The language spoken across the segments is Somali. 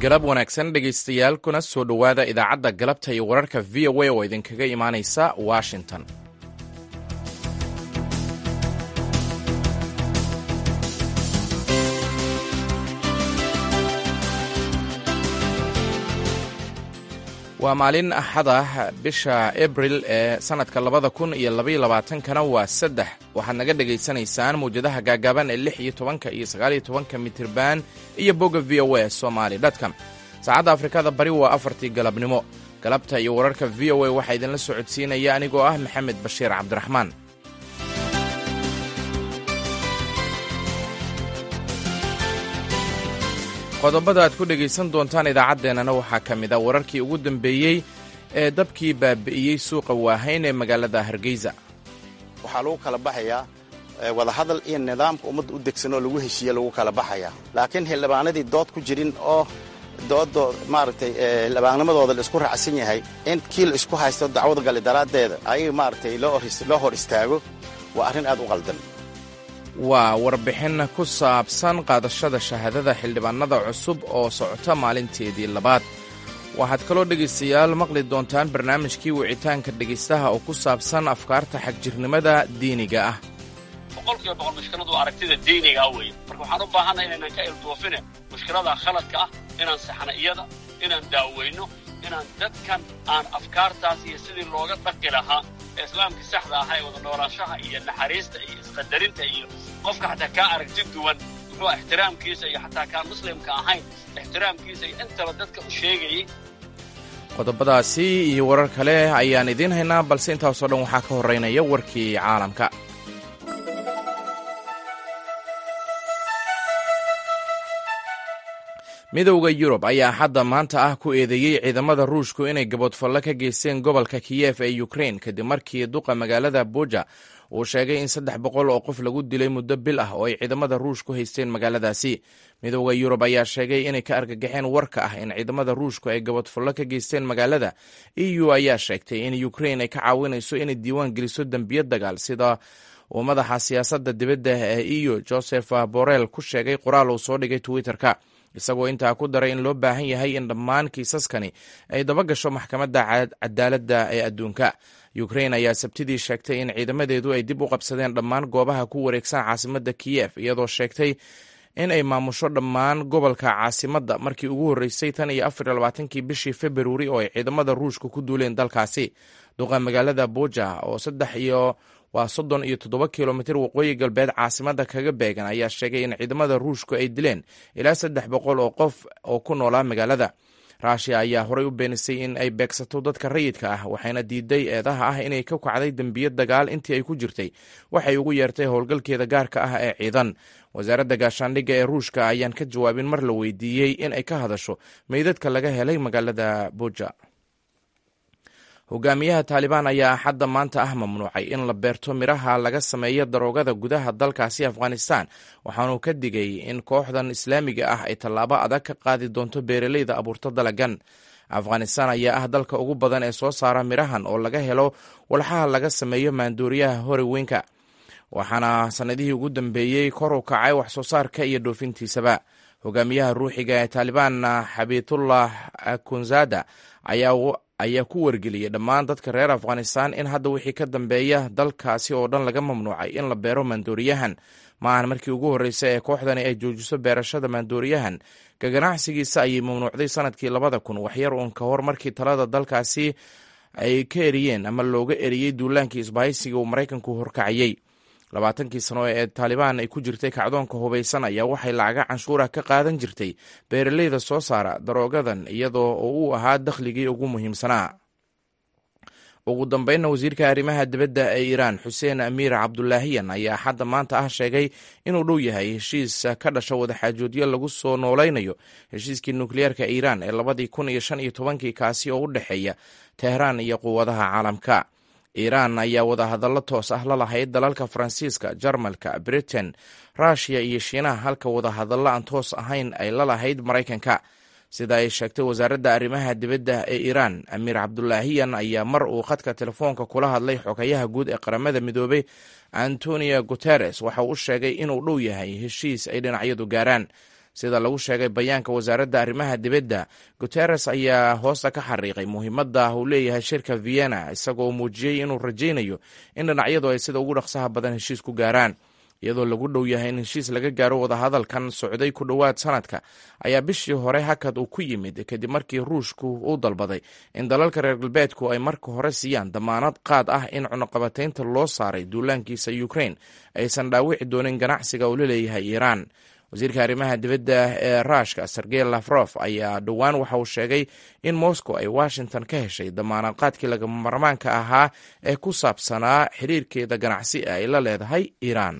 galab wanaagsan dhegaystayaal kuna soo dhowaada idaacadda galabta iyo wararka v o a oo idinkaga imaanaysa washington waa maalin axad ah bisha abril ee sannadka labada kun iyo labaiyo labaatankana waa saddex waxaad naga dhegaysanaysaan mawjadaha gaagaaban ee lix iyo tobanka iyo sagaaliyo tobanka mitirban iyo bogga v o a somali dtcom saacadda afrikada bari waa afartii galabnimo galabta iyo wararka v o a waxaa idinla socodsiinaya anigoo ah maxamed bashiir cabdiraxmaan qodobada aad ku dhegaysan doontaan idaacaddeenana waxaa ka mid a wararkii ugu dambeeyey ee dabkii baabi'iyey suuqa waahayn ee magaalada hargeysa waxaa lagu kala baxayaa wadahadal iyo nidaamka ummadda u degsan oo lagu heshiiye lagu kala baxayaa laakiin xildhibaanadii dood ku jirin oo doodo maaragtay xildhibaannimadooda la isku raacsan yahay in kii la isku haysto dacwad gali daraaddeeda ayaga maaragtay loo hor istaago waa arrin aad u qaldan waa warbixin ku saabsan qaadashada shahaadada xildhibaanada cusub oo socota maalinteedii labaad waxaad kaloo dhegaystayaal maqli doontaan barnaamijkii wicitaanka dhegaystaha oo ku saabsan afkaarta xagjirnimada diiniga ah boqolkiiba boqol mushkiladu waa aragtida diinigaa weeye marka waxaan u baahanna inaynan ka ilduufine mushkilada khaladka ah inaan saxna iyada inaan daaweyno inaan dadkan aan afkaartaas iyo sidii looga dhaqi lahaa ee islaamka saxda ahaa ee wada noolaanshaha iyo naxariista iyo isqadarinta iyo qofka xataa kaa aragti duwan muxuu ixtiraamkiisa iyo xataa kaan muslimka ahayn ixtiraamkiisa iyo intaba dadka u sheegayay qodobadaasi iyo warar kale ayaan idiin haynaa balse intaasoo dhan waxaa ka horraynaya warkii caalamka midowda yurub ayaa hadda maanta ah ku eedeeyey ciidamada ruushku inay gaboodfallo ka geysteen gobolka kiyef ee ukrein kadib markii duqa magaalada buja uu sheegay in saddex boqol oo qof lagu dilay muddo bil ah oo ay ciidamada ruushku haysteen magaaladaasi midowda yurub ayaa sheegay inay ka argagaxeen warka ah in ciidamada ruushku ay gaboodfallo ka geysteen magaalada e u ayaa sheegtay in ukrein ay ka caawinayso inay diiwaan geliso dembiyo dagaal sida uu madaxa siyaasadda dibadda ee e u joseph borrell ku sheegay qoraal uu soo dhigay twitter-ka isagoo intaa ku daray in loo baahan yahay in dhammaan kiisaskani ay daba gasho maxkamadda cadaaladda ee adduunka ukrain ayaa sabtidii sheegtay in ciidamadeedu ay dib u qabsadeen dhammaan goobaha ku wareegsan caasimadda kiyef iyadoo sheegtay in ay maamusho dhammaan gobolka caasimadda markii ugu horreysay tan iyo afar iyo labaatankii bishii februari oo ay ciidamada ruushka ku duuleen dalkaasi duqa magaalada buja oo saddex iyo waa soddon iyo toddoba kilomitir waqooyi galbeed caasimadda kaga beegan ayaa sheegay in ciidamada ruushku ay dileen ilaa saddex boqol oo qof oo ku noolaa magaalada ruushiya ayaa horey u beenisay in ay beegsato dadka rayidka ah waxayna diiday eedaha ah inay ka kacday dembiyo dagaal intii ay ku jirtay waxay ugu yeertay howlgalkeeda gaarka ah ee ciidan wasaaradda gaashaandhigga ee ruushka ayaan ka jawaabin mar la weydiiyey in ay ka hadasho meydadka laga helay magaalada buja hogaamiyaha taalibaan ayaa axadda maanta ah mamnuucay in la beerto midhaha laga sameeyo daroogada gudaha dalkaasi afghanistan waxaanuu ka digay in kooxdan islaamiga ah ay tallaabo adag ka qaadi doonto beeraleyda abuurto dalagan afghanistan ayaa ah dalka ugu badan ee soo saara midhahan oo laga helo walxaha laga sameeyo maandooriyaha horiweynka waxaana sannadihii ugu dambeeyey kor u kacay wax soo saarka iyo dhoofintiisaba hogaamiyaha ruuxiga ee taalibaan xabiitullah kunzada ayaa ayaa ku wargeliyey dhammaan dadka reer afghanistan in hadda wixii ka dambeeya dalkaasi oo dhan laga mamnuucay in la beero maandooriyahan maahan markii ugu horreysay ee kooxdani ay joojiso beerashada maandooriyahan ka ganacsigiisa ayay mamnuucday sanadkii labada kun waxyar uun ka hor markii talada dalkaasi ay ka eriyeen ama looga eriyey duulaankii isbahaysiga uu maraykanku horkacayey labaatankii sano ee taalibaan ay ku jirtay kacdoonka hubaysan ayaa waxay lacaga canshuura ka qaadan jirtay beeraleyda soo saara daroogadan iyadoo oo uu ahaa dakhligii ugu muhiimsanaa ugu dambeynna wasiirka arrimaha dibadda ee iiraan xuseen amiir cabdulaahiyan ayaa xadda maanta ah sheegay inuu dhow yahay heshiis ka dhasha wadaxaajoodyo lagu soo noolaynayo heshiiskii nukliyeerka iiraan ee labadii kun iyo shan iyo tobankii kaasi oo u dhexeeya tehraan iyo quwadaha caalamka iiraan ayaa wadahadallo toos ah la lahayd dalalka faransiiska jarmalka britain ruushiya iyo shiinaha halka wadahadallo aan toos ahayn ay la lahayd maraykanka sida ay sheegtay wasaaradda arrimaha dibadda ee iiraan amiir cabdulaahiyan ayaa mar uu khadka telefoonka kula hadlay xogayaha guud ee qaramada midoobay antonio guteres waxa uu u sheegay inuu dhow yahay heshiis ay dhinacyadu gaaraan sida lagu sheegay bayaanka wasaaradda arrimaha dibadda guteres ayaa hoosta ka xariiqay muhiimadda uu leeyahay shirka vienna isagoo muujiyey inuu rajaynayo in dhinacyadu ay sida ugu dhaqsaha badan heshiis ku gaaraan iyadoo lagu dhow yahay in heshiis laga gaaro wadahadalkan socday ku dhowaad sanadka ayaa bishii hore hakad uu ku yimid kadib markii ruushku uu dalbaday in dalalka reer galbeedku ay marka hore siiyaan damaanad qaad ah in cunuqabataynta loo saaray duulaankiisa ukrain aysan dhaawici doonin ganacsiga uu la leeyahay iiraan wasiirka arrimaha dibadda ee ruushka sergey lafrof ayaa dhowaan waxa uu sheegay in moscow ay washington ka heshay damaanad qaadkii lagama marmaanka ahaa ee ku saabsanaa xiriirkeeda ganacsi ee ay la leedahay iiraan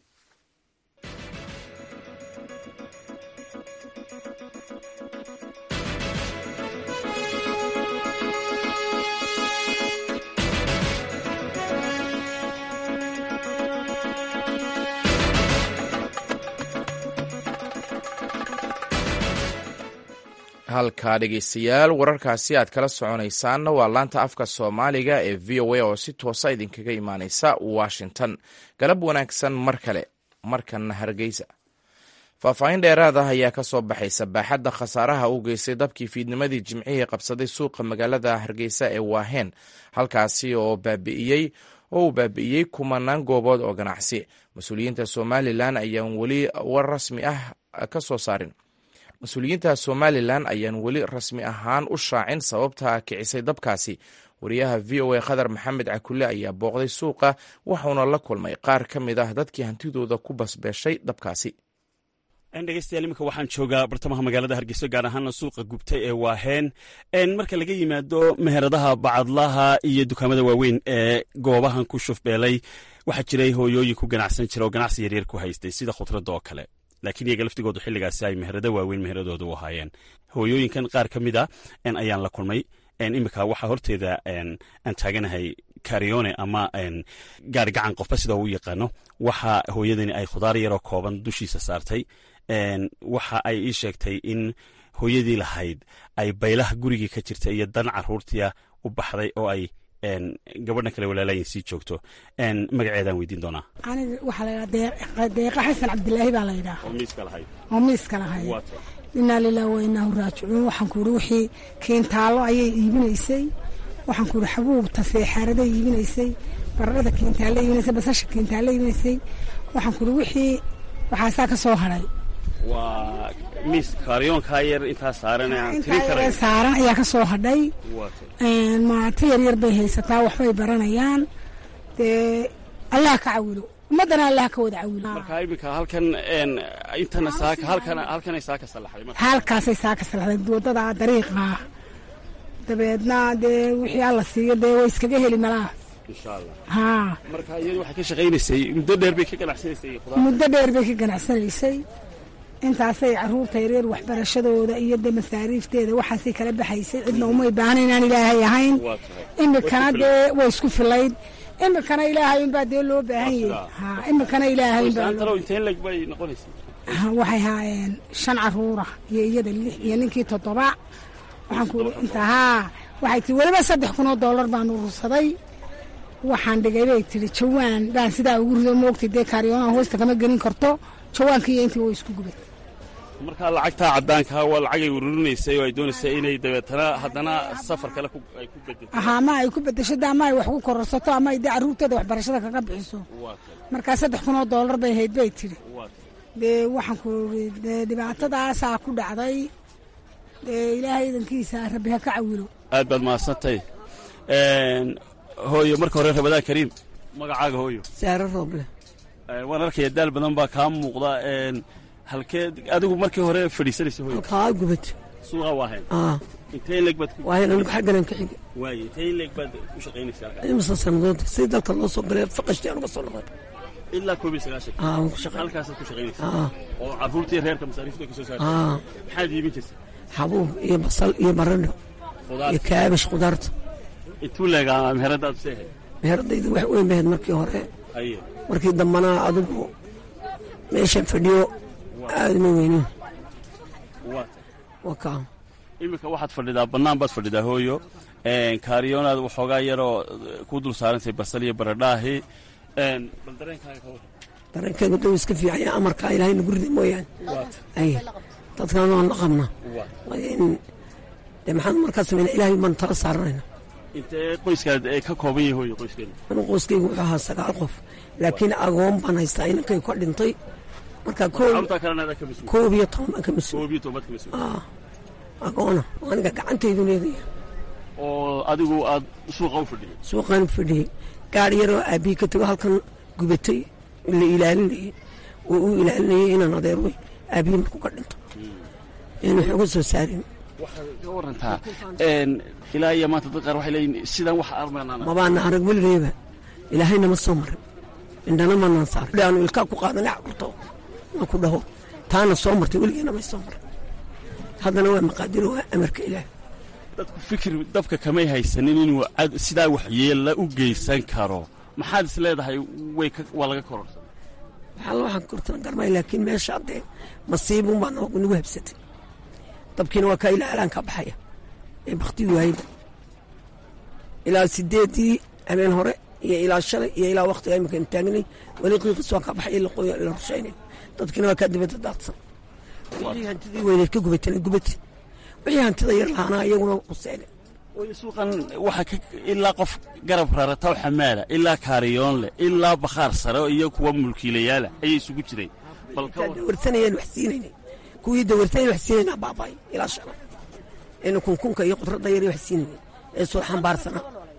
halka dhegeystayaal wararkaasi aad kala soconaysaanna waa laanta afka soomaaliga ee v o a oo si toosa idinkaga imaaneysa washington galab wanaagsan mar kale markan hargeysa faahfaahin dheeraad ah ayaa ka soo baxaysa baaxadda khasaaraha u geystay dabkii fiidnimadii jimcihii qabsaday suuqa magaalada hargeysa ee waaheen halkaasi oo baabi'iyey oo uu baabi'iyey kumanaan goobood oo ganacsi mas-uuliyiinta somalilan ayaan weli war rasmi ah ka soo saarin mas-uuliyiinta somalilan ayaan weli rasmi ahaan u shaacin sababta kicisay dabkaasi wariyaha v o a khadar maxamed cakulle ayaa booqday suuqa waxauna la kulmay qaar ka mid ah dadkii hantidooda ku basbeeshay dabkaasi dhegeystayaal iminka waxaan joogaa bartamaha magaalada hargeyso gaar ahaana suuqa gubtay ee waaheen marka laga yimaado meheradaha bacadlaha iyo dukaamada waaweyn ee goobahan ku shufbeelay waxaa jiray hooyooyin ku ganacsan jira oo ganacsi yaryar ku haystay sida khudradda oo kale laakiin iyaga laftigoodu xilligaasi ay meherado waaweyn meheradooda u ahaayeen hooyooyinkan qaar ka mid a ayaan la kulmay iminka waxaa horteeda aan taaganahay karione ama gaari gacan qofba sida uu yaqaano waxa hooyadani ay khudaar yaroo kooban dushiisa saartay waxa ay ii sheegtay in hooyadii lahayd ay baylaha gurigii ka jirta iyo dan caruurtia u baxday oo ay gabadhan kale walaalayin sii joogto magaceedaan weydiin doonaa aniga waxaa laydhaha deeqa xasan cabdilaahi baa laydhaha oo miiska lahay inaa lilah wa inaahu raajicuun waxaan ku ihi wixii kiintaallo ayay iibinaysay waxaan ku ihi xabuubta seexaaraday iibinaysay baradhada kiintaalle iibinaysay basasha kiintaalle iibinaysay waxaan ku ihi wixii waxaasaa ka soo hadhay waa miis kaaryoonkaa yar intaa saaran aan tirin karay saaran ayaa ka soo hadhay maato yaryar bay haysataa waxbay baranayaan dee allah ka cawilo ummaddana allah ka wada cawilo marka iminka halkan intana saaka halkan halkanay saaka salaxday marka halkaasay saaka salaxday waddada dariiqa dabeedna dee wixii alla siiyo dee way iskaga heli malaha insha allah haa marka iyadu waxay ka shaqaynaysay muddo dheer bay ka ganacsanaysay khudaar muddo dheer bay ka ganacsanaysay intaasay caruurta yareer waxbarashadooda iyo de masaariifteeda waxaasay kala baxaysay cidna umay baahna inaan ilaahay ahayn waa tahay imikana dee way isku filayd imikana ilaahay unbaa dee loo baahan yahay ha imikana ilaahay unbaa loo- saantalow inteen leg bay noqonaysay Ha, waxay haayeen shan caruura iyo iyada lix iyo ninkii toddoba waxaan ku inta haa waxay tii weliba saddex kun oo dollar baan urursaday waxaan dhigay bay tihi jawaan baan sidaa ugu rido moogtay dee kaariyoonaha hoosta kama gelin karto jawaankii iyo intii way isku gubay marka lacagtaa caddaankaa waa lacagay ururinaysay oo ay doonaysay inay dabeetana haddana safar kale ku- ay ku bedesho aha ama ay ku bedesho de ama ay wax ku kororsato ama ay dee carruurteeda waxbarashada kaga bixiso waa tahay markaa saddex kun oo dollar bay hayd bay tidhi waa tahay dee waxaan ku iri dee dhibaatadaasaa ku dhacday dee ilaahay idankiisa rabbi ha ka cawilo aad baad mahadsantay hooyo marka hore rabadaan kariim magacaaga hooyo saaro rooble Eh, waan arkaya daal badan baa kaa muuqda een, halkee adigu markii hore fadhiisanaysa hooyo halkaa gubad suuqa waahayn aa intee leeg baad ku waayan anigu xagganan ka xiga waaye intee leeg baad u shaqaynaysaa halkaa imasa sannadood si dalka loo soo galay faqashtii anuga soo noqday ilaa koob iyo sagaashan aa waan ku shaqay halkaasaad ku shaqaynaysaa aa oo carruurtii reerka masaariifta ka soo saartay aa maxaad iibin jirtay xabuub iyo basal iyo baradho khudaar iyo kaabash khudaarta intuu leegaa meherada aad seehay meheradayda wax weyn bahayd markii hore haye markii dambana adigu meeshan fadhiyo aadama weynin waa waa kaa iminka waxaad fadhidaa bannaan baad fadhidaa hooyo een, kaariyoonaad waxoogaa yaroo eh, ku dul saarantay basal iyo baradhaahi een, bal dareenkaaga ka warran dareenkaygu dau iska fiicaya amarkaa ilaahay nagu rida mooyaane ay dadkan waan la qabnaa de maxaan markaa samayna ilaahay baan tala saaranayna intee qoyskaad ka kooban yahay hooyo qoyskeena anu qoyskaygu wuxuu ahaa sagaal qof laakiin agoon baan haystaa inankay ka dhintay marka carruurtaa kalena adaa ka mas-uul koob iyo toban baan ka mas-uul koob iyo toban baad ka mas-uul agoona aniga gacantaydu leedaya oo adigu aad suuqa u fadhiyay suuqaan u fadhiyey gaari yaroo aabbihi ka tago halkan gubatay la ilaalinayay oo uu ilaalinayay inaan adeer wey aabbihi markuu ka dhinto in wax uga soo saarin waxaad ka warantaa ilaa iyo maanta dad qaar waxay leeyihin sidaan wax armaanaan mabaana arag weligeeba ilaahayna ma soo marin indhana manaan saarin aanu ilkaa ku qaadanay caburto na ku dhaho taana soo martay weligeena may soo marin haddana waa maqaadiro waa amarka ilaah dadku fikir dabka kamay haysanin inuu sidaa waxyeella u geysan karo maxaad is leedahay way waa laga kororsan waxaa waxaan kortan garmay laakiin meesha haddee masiibun baa nagu habsatay dabkiina waa kaa ilaa alaan ka baxaya ee bakti waayda ilaa sideedii habeen hore iyo ilaa shalay iyo ilaa waktiga imikaynu taagnay weli qiiqis waa ka baxay la rushaynay dadkiina waa kaa dibadda daadsan wixii hantidii weyneed ka gubatana gubati wixii hantida yar lahaanaa iyaguna quseene suuqan waxaa ilaa qof garab rarata oo xamaala ilaa kaariyoon leh ilaa bakhaar sare iyo kuwa mulkiilayaala ayay isugu jireen dawarsanayeen wax siinayna kuwii dawarsanayeen wax siinayna baabay ilaa shana ina kunkunka iyo qudradda yar wax siinayna ee soo xambaarsanaa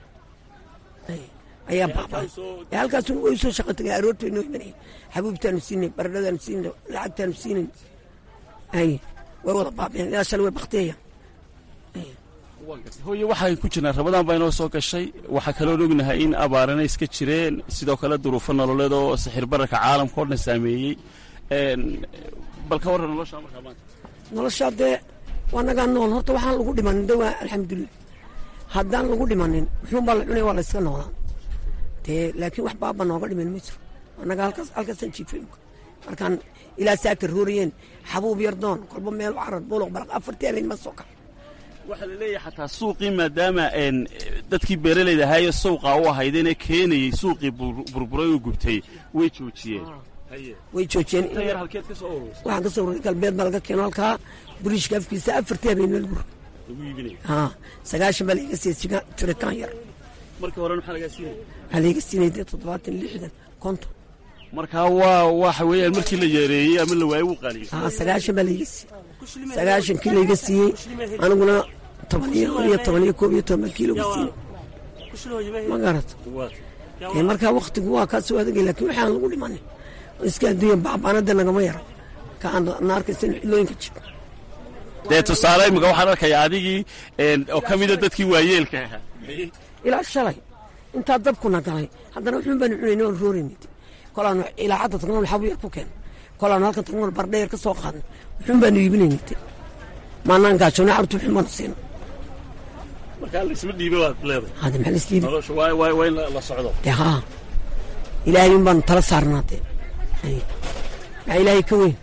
ayaa baabay ee halkaasuna way soo shaqo tagay aroortay noo imanayeen xabuubtaanu siinay baradhadaanu siinay lacagtaanu siinay ay way wada baabeen ilaa shalay way baktiyayaan hooye waxaan ku jirnaa rabadaan baa inoo soo gashay waxaa kaloon ognahay in abaarana iska jireen sidoo kale duruufo nololeed oo sixir bararka caalamka oo dhan saameeyey bal ka warran nolosha markaa maanta noloshaa dee waa nagaa nool horta waxaan lagu dhimanin de waa alxamdulilah haddaan lagu dhimanin muxuunbaa la cunaya waa la iska noolaa dee laakiin wax baaba nooga dhiman ma jiro annaga halkaas halkaasaan jiifay markaan ilaa saaka roorayeen xabuub yardoon kolba meel carar buluq balaq afartii habeen ma soo kax waxaa la leeyahay xataa suuqii maadaama dadkii beeralayda ahaayo suuqa u ahaydeenee keenayey suuqii burburay oo gubtay way joojiyeen way joojiyeen waxaan ka soo ururay galbeed baa laga keeno halkaa buriishka afkiisa afartii habeen meel gur haa sagaashan baa laiga siiyey tirikaan yar markii hore maxaa lagaa siinaya waxaa laiga siinay dee toddobaatan lixdan konton markaa waa waxa weeyaan markii la yareeyey ama la waayey wuu qaaliyey haa sagaashan baa laiga siiyey sagaashankii layga siiyey aniguna toban iyo iyo toban iyo koob iyo toban kiilo ga siiyey ma garat markaa waktigu waa kaa soo adagay laakiin waxaan lagu dhimanin iska adduunya baabaanada nagama yaro ka aan naarkaysan xilooyinka jiro dee tusaale imika waxaan arkaya adigii oo ka mida dadkii waayeelka ahaa ilaa shalay intaa dabkuna galay haddana wuxuun baanu cunayna oon roorayna kolaanu ilaa cadda tagnoon xabu yar ku keena kolaanu halkan tagnoon bardhe yar ka soo qaadna wuxuun baanu iibinayna maanaan gaajoona carruurta wuxuun baanu siina markaa laisma dhiibe waad leedahay hade maxaa laisdhiibi nolosha waa waa waa in la socdo dee haa ilaahay un baanu tala saarnaa dee maxaa ilaahay ka weyn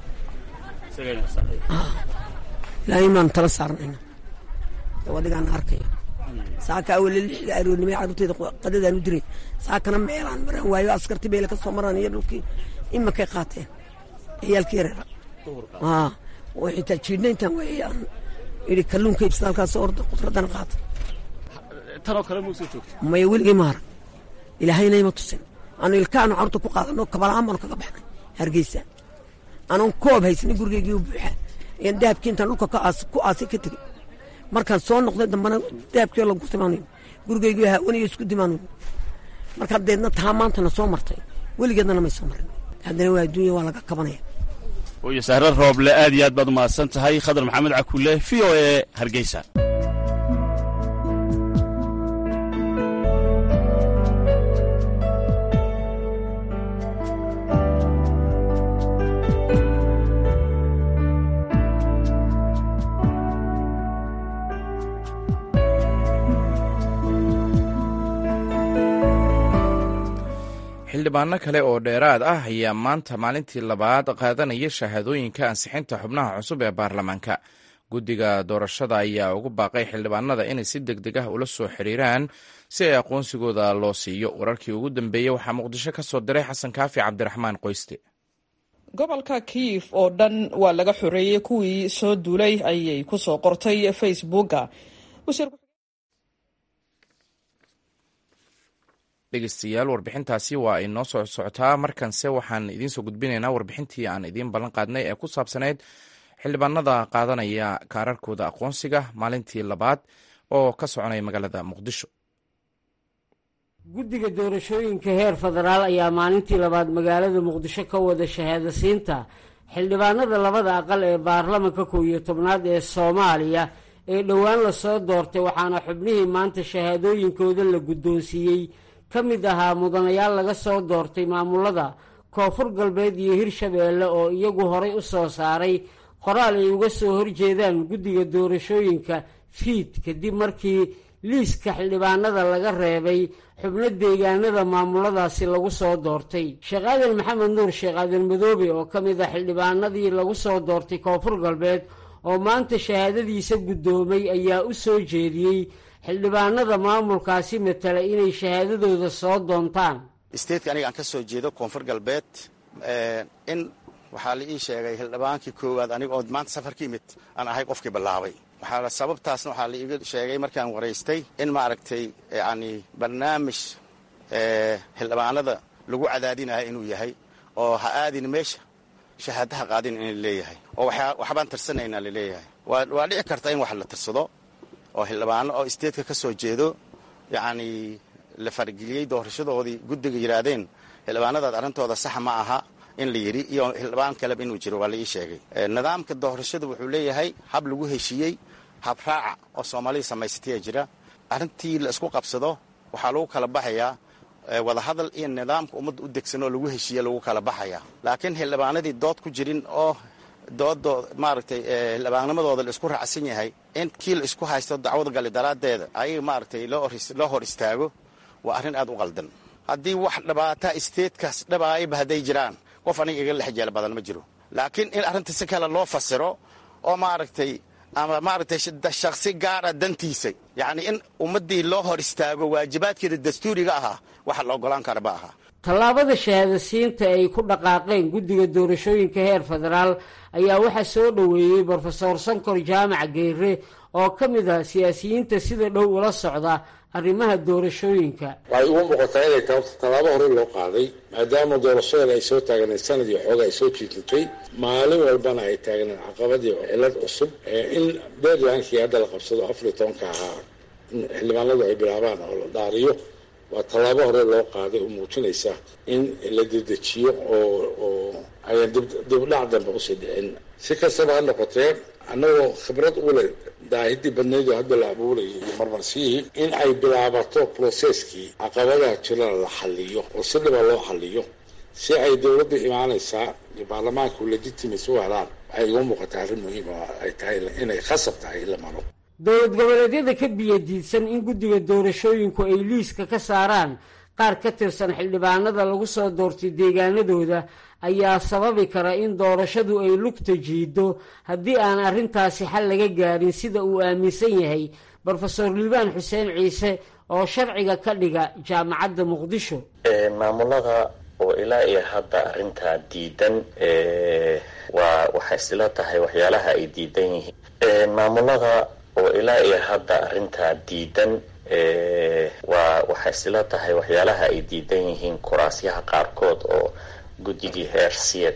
ilaahay un baanu tala saarnayna wadigaan arkaya saaka awale lixda aroornimay carruurteeda qadadaan u diray saakana meelaan maraan waayo askarti beele ka soo maraan iyo dhulkii imakay qaateen ciyaalkii yareera oo xitaa jiidhna intaan waayaan idhi kalluunka ibsada halkaas orda qudraddana qaata tanoo kale mau soo joogta maya weligay maara ilaahayna ima tusin aanu ilkaanu carruurta ku qaadano kabalaan baanu kaga baxnay hargeysa anoon koob haysanin gurigaygii u buuxa ayaan dahabkii intaan dhulka ku aasay ka tegey markaan soo noqday dambana dahabkii lagu timaanayo gurigaygii haawaniyo isku dimaanayo markaa deedna taa maantana soo martay weligeedna may soo marin haddana waa adduunya waa laga kabanaya hooye sahre rooble aad iyo aad baad umahadsan tahay khadar maxamed cakulle v o e hargeysa xildhibaano kale oo dheeraad ah ayaa maanta maalintii labaad qaadanaya shahaadooyinka ansixinta xubnaha cusub ee baarlamaanka guddiga doorashada ayaa ugu baaqay xildhibaanada inay si deg deg ah ula soo xiriiraan si ay aqoonsigooda loo siiyo wararkii ugu dambeeyey waxaa muqdisho ka soo diray xasan kaafi cabdiraxmaan qoyste gobolka kiyif oo dhan waa laga xoreeyey kuwii soo duulay ayay ku soo qortay facebooka dhegeystayaal warbixintaasi waa ay noo soo socotaa markanse waxaan idiin soo gudbinaynaa warbixintii aan idiin ballan qaadnay ee ku saabsanayd xildhibaanada qaadanaya kaararkooda aqoonsiga maalintii labaad oo ka soconaya magaalada muqdisho guddiga doorashooyinka heer federaal ayaa maalintii labaad magaalada muqdisho ka wada shahaadasiinta xildhibaanada labada aqal ee baarlamanka kow iyo tobnaad ee soomaaliya ee dhowaan lasoo doortay waxaana xubnihii maanta shahaadooyinkooda la guddoonsiiyey ka mid ahaa mudanayaal laga soo doortay maamulada koonfur galbeed iyo hirshabeelle oo iyagu horay u soo saaray qoraal ay uga soo horjeedaan guddiga doorashooyinka fiid kadib markii liiska xildhibaanada laga reebay xubno deegaanada maamuladaasi lagu soo doortay sheekh aadan maxamed nuur sheekh aadan madoobe oo ka mid ah xildhibaanadii lagu soo doortay koonfur galbeed oo maanta shahaadadiisa guddoomay ayaa u soo jeediyey xildhibaanada maamulkaasi matala inay shahaadadooda soo doontaan isteedka aniga aan ka soo jeedo koonfur galbeed in waxaa la ii sheegay xildhibaankii koowaad aniga oo maanta safar ka yimid aan ahay qofkii bilaabay waxaa sababtaasna waxaa la iiga sheegay markaan waraystay in maaragtay yacni barnaamij xildhibaanada lagu cadaadinayo inuu yahay oo ha aadin meesha shahaadaha qaadin in leeyahay oo waxbaan tirsanaynaa laleeyahay waa dhici karta in wax la tirsado oo xildhibaano oo isteedka ka soo jeedo yacni la fargeliyey doorashadoodii guddiga yidhaahdeen xildhibaanadaad arrintooda sax ma aha in la yidhi iyo xildhibaan kaleba inuu jiro waa la ii sheegay nidaamka doorashada wuxuu leeyahay hab lagu heshiiyey hab raaca oo soomaalida samaysataya jira arrintii la isku qabsado waxaa lagu kala baxayaa wadahadal iyo nidaamka ummadda u degsan oo lagu heshiiye lagu kala baxaya laakiin xildhibaanadii dood ku jirin oo doodoo maaragtay xildhibaannimadooda la isku raacsan yahay in kii la isku haysto dacwada gali daraaddeeda ayaga maaragtay loo hor istaago waa arrin aad u qaldan haddii wax dhibaataa isteedkaas dhabaayaba hadday jiraan qof aniga iga lexjeel badan ma jiro laakiin in arrinta si kale loo fasiro oo maaragtay ama maaragtay shakhsi gaara dantiisa yacni in ummaddii loo hor istaago waajibaadkeeda dastuuriga ahaa waxa la ogolaan kara ma aha tallaabada shahaadasiinta ay ku dhaqaaqeen guddiga doorashooyinka heer federaal ayaa waxaa soo dhoweeyey brofesor sankor jaamac geyre oo ka mid ah siyaasiyiinta sida dhow ula socda arrimaha doorashooyinka waxay ugu muuqataa inay taabto tallaabo hore loo qaaday maadaama doorashadan ay soo taagnayd sanadii xooga ay soo jiidatay maalin walbana ay taagnayd caqabadii cilad cusub in deadlinekii hadda la qabsado afar iyo tobanka ahaa in xildhibaanadu ay bilaabaan oo la dhaariyo waa tallaabo hore loo qaaday oo muujinaysa in la dedejiyo oo oo ayan dibdhac dambe usii dhicin si kastaba ha noqotee annagoo khibrad u leh daahidii badnaydoo hadda la abuurayay iyo marmarsiyihii in ay bilaabato processkii caqabadaha jirana la xaliyo oo si dhiba loo xaliyo si ay dowladda imaanaysaa iyo baarlamaanku legitimacy u helaan waxay igu muuqataa arrin muhiim oo ay tahay inay khasab tahay in la maro dowlad goboleedyada ka biyadiidsan in guddiga doorashooyinku ay liiska ka saaraan qaar ka tirsan xildhibaanada lagu soo doortay deegaanadooda ayaa sababi kara in doorashadu ay lugta jiido haddii aan arrintaasi xal laga gaarin sida uu aaminsan yahay brofesor liibaan xuseen ciise oo sharciga ka dhiga jaamacadda muqdisho maamulada oo ilaa iyo hadda arrintaa diidan waa waxay isla tahay waxyaalaha ay diidan yihiin maamulada oo ilaa iyo hadda arrintaa diidan waa waxay isla tahay waxyaalaha ay diidan yihiin kuraasyaha qaarkood oo guddigii heer siyad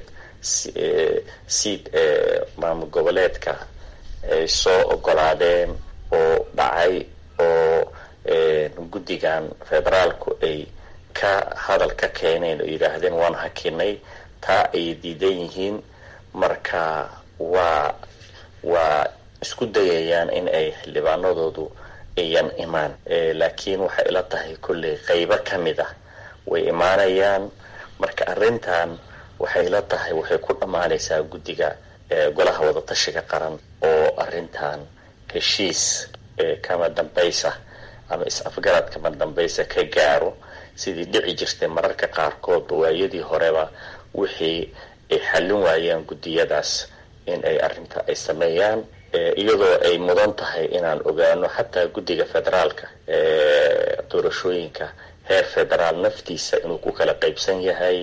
siid ee maamul goboleedka ay soo ogolaadeen oo dhacay oo guddigan federaalku ay ka hadal ka keeneen oo yidhaahdeen waan hakinay taa ayay diidan yihiin marka waa waa isku dayayaan in ay xildhibaanadoodu ayan imaan laakiin waxay ila tahay kolley qeybo ka mid ah way imaanayaan marka arrintan waxay ila tahay waxay ku dhammaanaysaa guddiga golaha wadatashiga qaran oo arrintan heshiis kama dambaysa ama is-afgarad kama dambaysa ka gaaro sidii dhici jirtay mararka qaarkood waayadii horeba wixii ay xallin waayeen guddiyadaas in ay arrinta ay sameeyaan iyadoo ay mudan tahay inaan ogaano xataa guddiga federaalka doorashooyinka heer federaal naftiisa inuu ku kala qaybsan yahay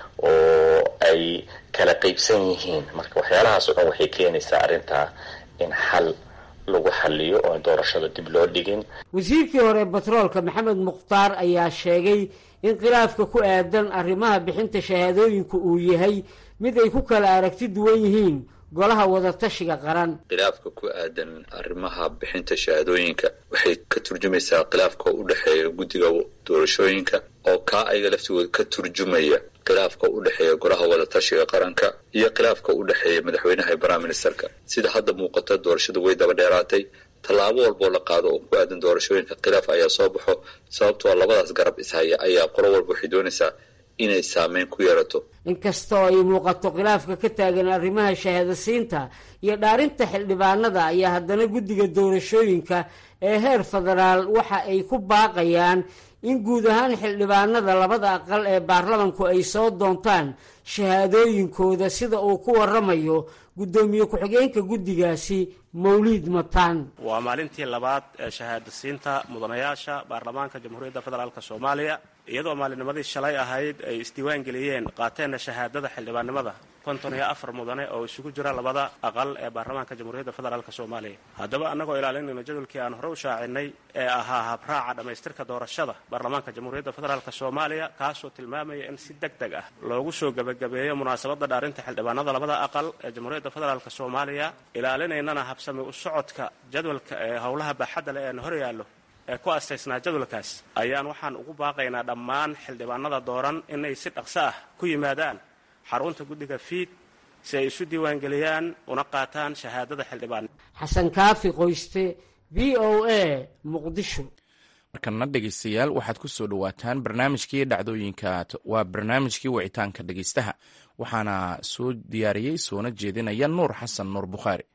oo ay kala qaybsan yihiin marka waxyaalahaas oo dhan waxay keenaysaa arrintaa in xal lagu xaliyo oo doorashada dib loo dhigin wasiirkii hore batroolka maxamed mukhtaar ayaa sheegay in khilaafka ku aadan arrimaha bixinta shahaadooyinka uu yahay mid ay ku kala aragti duwan yihiin golaha wadatashiga qaran khilaafka ku aadan arrimaha bixinta shahaadooyinka waxay ka turjumaysaa khilaafka u dhexeeya guddiga doorashooyinka oo kaa ayaga laftigooda ka turjumaya khilaafka u dhexeeya golaha wadatashiga qaranka iyo khilaafka u dhexeeya madaxweynaha iyo prime ministerka sida hadda muuqata doorashada way daba dheeraatay tallaabo walboo la qaado oo ku aadan doorashooyinka khilaaf ayaa soo baxo sababtoo labadaas garab ishaya ayaa qolo walba waxay doonaysaa inay saameyn ku yeerato inkastoo ay muuqato khilaafka ka taagan arrimaha shahaadasiinta iyo dhaarinta xildhibaanada ayaa haddana guddiga doorashooyinka ee heer federaal waxa ay ku baaqayaan in guud ahaan xildhibaanada labada aqal ee baarlamanku ay soo doontaan shahaadooyinkooda sida uu ku waramayo guddoomiye ku-xigeenka guddigaasi mawliid mataan waa maalintii labaad ee shahaadasiinta mudanayaasha baarlamaanka jamhuuriyadda federaalk soomaaliya iyadoo maalinimadii shalay ahayd ay isdiiwaan geliyeen qaateenna shahaadada xildhibaannimada konton iyo afar mudane oo isugu jira labada aqal ee baarlamaanka jamhuuriyadda federaalk soomaaliya haddaba annagoo ilaalinayno jadwalkii aan hore u shaacinay ee ahaa habraaca dhammaystirka doorashada baarlamaanka jamhuuriyadda federaalk soomaaliya kaasoo tilmaamaya in si deg deg ah loogu soo gebagabeeyo munaasabadda dhaarinta xildhibaanada labada aqal ee jamhuuriyadda federaalk soomaaliya ilaalinaynana habsami u socodka jadwalka ee howlaha baaxadda leh eena hor yaallo ee ku astaysnaa jadwalkaas ayaan waxaan ugu baaqaynaa dhammaan xildhibaanada dooran inay si dhaqso ah ku yimaadaan xarunta guddiga fiid si ay isu diiwaangeliyaan una qaataan shahaadada xildhibaan xasan kaafi qoyste v o a muqdisho markana dhegeystayaal waxaad ku soo dhowaataan barnaamijkii dhacdooyinka waa barnaamijkii wicitaanka dhegeystaha waxaana soo diyaariyey soona jeedinaya nuur xasan nuur bukhaari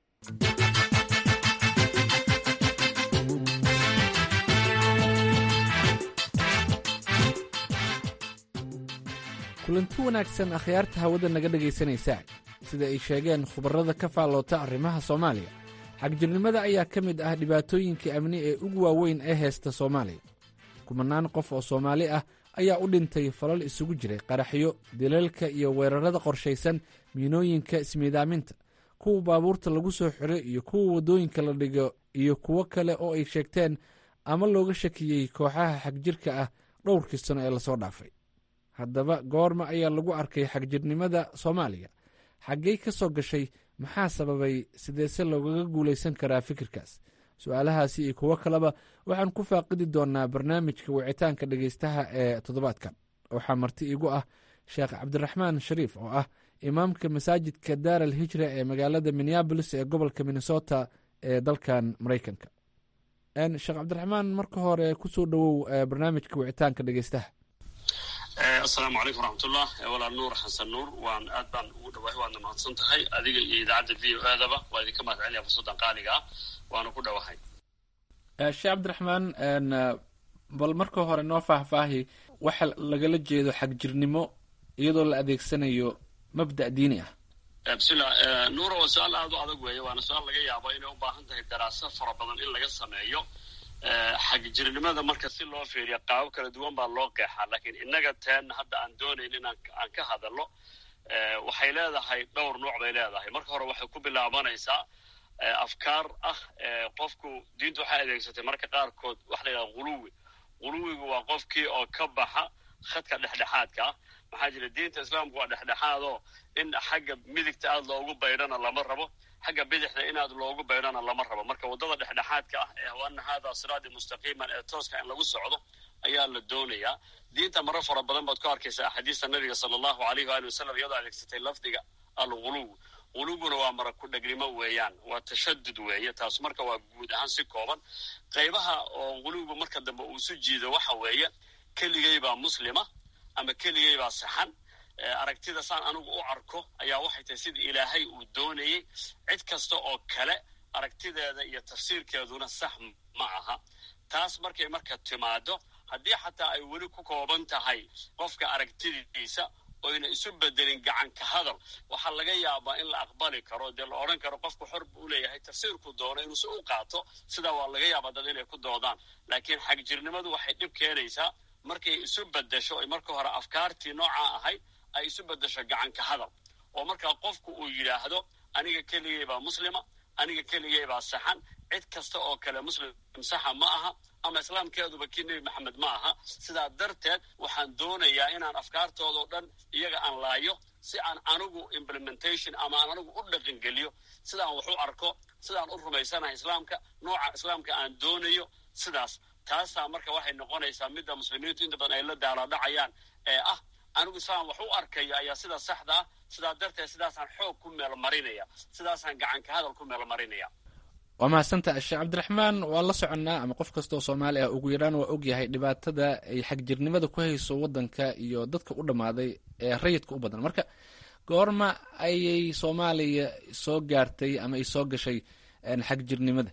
kulanti wanaagsan akhyaarta hawada naga dhegaysanaysaa sida ay sheegeen khubarrada ka faalloota arrimaha soomaaliya xagjirnimada ayaa ka mid ah dhibaatooyinka amni ee ugu waaweyn ee heesta soomaaliya kumanaan qof oo soomaali ah ayaa u dhintay falal isugu jiray qaraxyo dilalka iyo weerarada qorshaysan miinooyinka ismiidaaminta kuwa baabuurta lagu soo xiro iyo kuwa waddooyinka la dhigo iyo kuwo kale oo ay sheegteen ama looga shakiyey kooxaha xagjirka ah dhowrkii sano ee lasoo dhaafay haddaba goorma ayaa lagu arkay xagjirnimada soomaaliya xaggey ka soo gashay maxaa sababay sideese loogaga guulaysan karaa fikirkaas su-aalahaasi iyo kuwo kaleba waxaan ku faaqidi doonaa barnaamijka wicitaanka dhegeystaha ee toddobaadkan waxaa marti igu ah sheekh cabdiraxmaan shariif oo ah imaamka masaajidka daar al hijra ee magaalada minneabolis ee gobolka minnesota ee dalkan maraykanka sheekh cabdiraxmaan marka hore kusoo dhowow barnaamijka wicitaanka dhegeystaha asalaamu calaykum waraxmatullah walaal nuur xasan nuur waan aad baan ugu dhawahay waadna mahadsan tahay adiga iyo idaacadda v o aadaba waa idinka mahad celinaya fursaddan qaaliga ah waana ku dhawahay sheekh cabdiraxmaan bal marka hore noo faahfaahi waxa lagala jeedo xagjirnimo iyadoo la adeegsanayo mabda' diini ah bismillah nuura waa su-aal aada u adag weeye waana su-aal laga yaabo inay u baahan tahay daraaso fara badan in laga sameeyo xagjirnimada marka si loo fiiriyo qaabo kala duwan baa loo qeexaa laakiin innaga teen hadda aan doonayn in aan ka hadalno waxay leedahay dhowr nooc bay leedahay marka hore waxay ku bilaabanaysaa afkaar ah qofku diintu waxay adeegsatay marka qaarkood waxa la yidhaha huluwi huluwigu waa qofkii oo ka baxa khadka dhexdhexaadka ah maxaa jira diinta islaamku waa dhexdhexaadoo in xagga midigta aad loogu baydhana lama rabo xagga bidixda inaad loogu baydhana lama rabo marka waddada dhexdhexaadka ah ee waana haadaa siraadi mustaqiiman ee tooska in lagu socdo ayaa la doonayaa diinta maro fara badan baad ku arkaysaa axaadiista nabiga sala allahu alayh waali wasalam iyadoo adeegsatay lafdiga alguluw guluguna waa mara ku dhegnimo weeyaan waa tashadud weeye taas marka waa guud ahaan si kooban qaybaha oo guluwgu marka dambe uu isu jiido waxa weeye keligay baa muslima ama keligay baa saxan aragtida saan anigu u arko ayaa waxay tahay sida ilaahay uu doonayey cid kasta oo kale aragtideeda iyo tafsiirkeeduna sax ma aha taas markay marka timaado haddii xataa ay weli ku kooban tahay qofka aragtidiisa oyna isu bedelin gacanka hadal waxaa laga yaabaa in la aqbali karo dee la odhan karo qofku xor buu leeyahay tafsiirku doono inuuse u qaato sidaa waa laga yaabaa dad inay ku doodaan laakiin xagjirnimadu waxay dhib keenaysaa markay isu bedesho ay marka hore afkaartii noocaa ahayd ay isu bedesho gacanka hadal oo markaa qofku uu yidhaahdo aniga keligay baa muslima aniga keligay baa saxan cid kasta oo kale muslim saxa ma aha ama islaamkeeduba kii nebi maxamed ma aha sidaa darteed waxaan doonayaa inaan afkaartoodao dhan iyaga aan laayo si aan anigu implementation ama aan anigu u dhaqangeliyo sidaan wax u arko sidaan u rumaysanahay islaamka nooca islaamka aan doonayo sidaas taasaa marka waxay noqonaysaa midda muslimiintu inta badan ay la daalaadhacayaan ee ah anigu islaan wax u arkayo ayaa sida saxda ah sidaa darteed sidaasaan xoog ku meel marinaya sidaasaan gacanka hadal ku meel marinaya waa mahadsantaha sheekh cabdiraxmaan waa la soconnaa ama qof kastaoo soomaali ah ugu yaraan waa ogyahay dhibaatada ay xagjirnimada ku hayso waddanka iyo dadka u dhammaaday ee rayidka u badan marka goorma ayay soomaaliya soo gaartay ama ay soo gashay xagjirnimada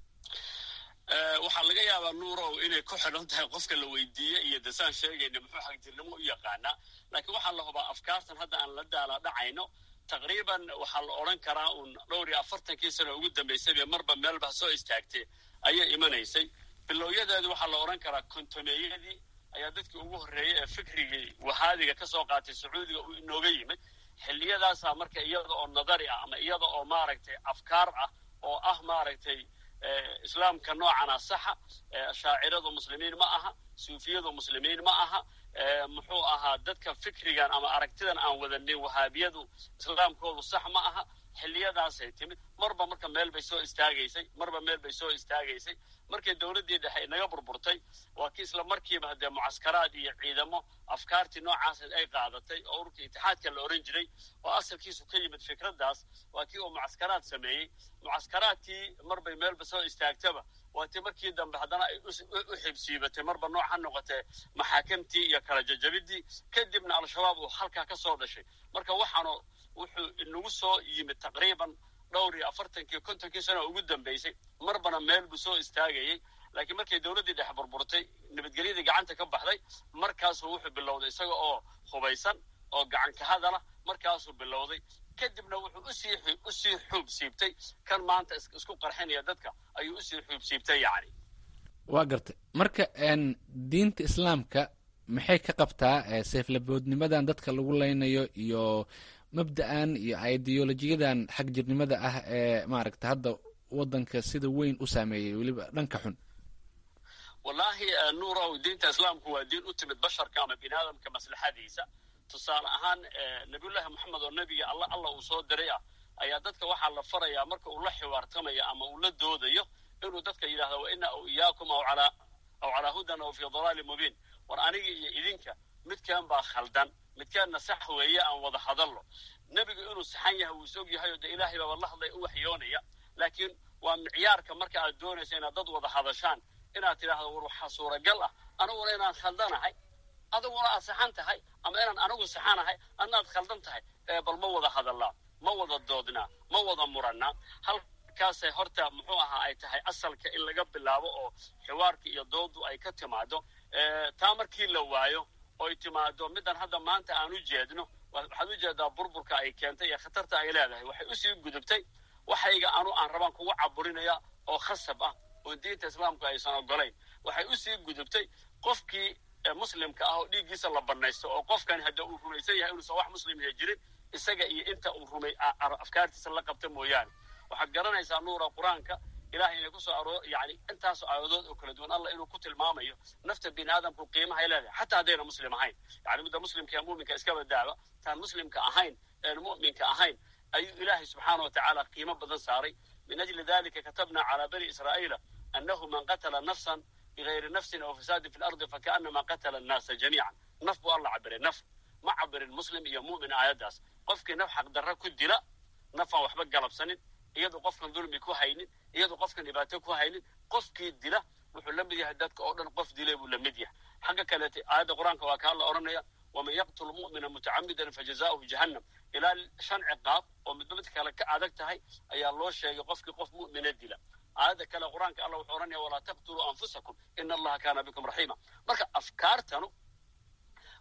waxaa laga yaabaa nuurow inay ku xidhan tahay qofka la weydiiye iyo dasaan sheegayna muxuu xagjirnimo u yaqaanaa laakiin waxaa la hubaa afkaartan hadda aan la daala dhacayno taqriiban waxaa la odhan karaa uun dhowr iyo afartankii sano ugu dambaysayba marba meelba soo istaagtay ayay imanaysay bilowyadeedu waxaa la odhan karaa kontoneeyadii ayaa dadkii ugu horreeyey ee fikrigii wahaadiga ka soo qaatay sacuudiga uu inooga yimid xilliyadaasaa marka iyada oo nadari ah ama iyada oo maaragtay afkaar ah oo ah maaragtay islaamka noocana saxa shaaciradu muslimiin ma aha suufiyadu muslimiin ma aha muxuu ahaa dadka fikrigan ama aragtidan aan wadanin wahaabiyadu islaamkoodu sax ma aha xilliyadaasay timid marba marka meel bay soo istaagaysay marba meel bay soo istaagaysay markay dowladdii dhexe inaga burburtay waa kii isla markiiba haddee mucaskaraad iyo ciidamo afkaartii noocaas ay qaadatay oo ururka itixaadka la odhan jiray oo asalkiisu ka yimid fikraddaas waa kii uu mucaskaraad sameeyey mucaskaraadkii marbay meelba soo istaagtaba waa tii markii dambe haddana ay u xibsiibatay marba nooc ha noqotee maxaakamtii iyo kala jajabidii kadibna al-shabaab uu halkaa ka soo dhashay marka waxaanu wuxuu inagu soo yimid taqriiban dhowr iyo afartankii kontonkii sano ugu dambaysay marbana meel buu soo istaagayey laakiin markay dowladdii dhex burburtay nabadgelyadii gacanta ka baxday markaasuu wuxuu bilowday isaga oo hubaysan oo gacanka hadala markaasuu bilowday kadibna wuxuu usii usii xuub siibtay kan maanta isku qarxinaya dadka ayuu usii xuub siibtay yacni waa gartay marka diinta islaamka maxay ka qabtaa seeflaboodnimadan dadka lagu leynayo iyo mabda'an iyo ideolojiyadan xagjirnimada ah ee maaragta hadda waddanka sida weyn u saameeyey weliba dhanka xun wallaahi nuurow diinta islaamku waa diin u timid basharka ama bini aadamka maslaxadiisa tusaale ahaan nabiyullaahi moxamed oo nebiga alla alla uu soo diray ah ayaa dadka waxaa la farayaa marka uu la xiwaartamayo ama uu la doodayo inuu dadka yidhahdo wa ina aw iyaakum aw calaa aw calaa hudan aw fii dalaalin mubiin war aniga iyo idinka midkaan baa khaldan midkaanna sax weeye aan wada hadallo nebigu inuu saxan yahay wuu is og yahay oo dee ilaahay baaba la hadlaya u waxyoonaya laakiin waa micyaarka marka aad doonaysa inaad dad wada hadashaan inaad tidhaahdo war waxaa suuragal ah aniguna inaan khaldanahay adiguna aad saxan tahay ama inaan anigu saxanahay adnaad khaldan tahay bal ma wada hadallaa ma wada doodnaa ma wada murannaa halkaasay horta muxuu ahaa ay tahay asalka in laga bilaabo oo xiwaarka iyo doodu ay ka timaado taa markii la waayo oy timaado middan hadda maanta aan u jeedno waxaad u jeedaa burburka ay keentay iyo khatarta ay leedahay waxay usii gudubtay waxayga anu aan rabaan kugu caburinaya oo khasab ah oo diinta islaamku aysan ogolayn waxay usii gudubtay qofkii muslimka ah oo dhiiggiisa la banaysto oo qofkani hadda uu rumaysan yahay inuusan wax muslimya jirin isaga iyo inta uu rumay afkaartiisa la qabta mooyaane waxaad garanaysaa nuura qur-aanka ilahay inay kusoo aroor yani intaasoo aayadood oo kala duwan allah inuu ku tilmaamayo nafta bini aadamku qiimahay leedahay xataa haddayna muslim ahayn yani midda muslimka ee muminka iska badaaba taan muslimka ahayn een mu'minka ahayn ayuu ilaahay subxaana wa tacaala qiimo badan saaray min ajli dalika katabna calaa bani israa'iila annahu man qatala nafsan bigayri nafsin aw fasaadin fi lardi fakaanama qatala annaasa jamiican naf buu alla cabiray naf ma cabirin muslim iyo mu'min aayaddaas qofkii naf xaqdarra ku dila nafaan waxba galabsanin iyadoo qofkan dulmi ku haynin iyadoo qofkan dhibaato ku haynin qofkii dila wuxuu la mid yahay dadka oo dhan qof dilay buu la mid yahay xagga kaleete aayadda qur-aanka waa kaa la odhanaya waman yaqtul mu'mina mutacamidan fajazaa'uhu jahannam ilaa shan ciqaab oo midba mid kale ka adag tahay ayaa loo sheegay qofkii qof mu'mina dila aayadda kale qur-aanka allah wuxuu odhanaya walaa taqtuluu anfusakum ina allaha kaana bikum raxiima marka afkaartanu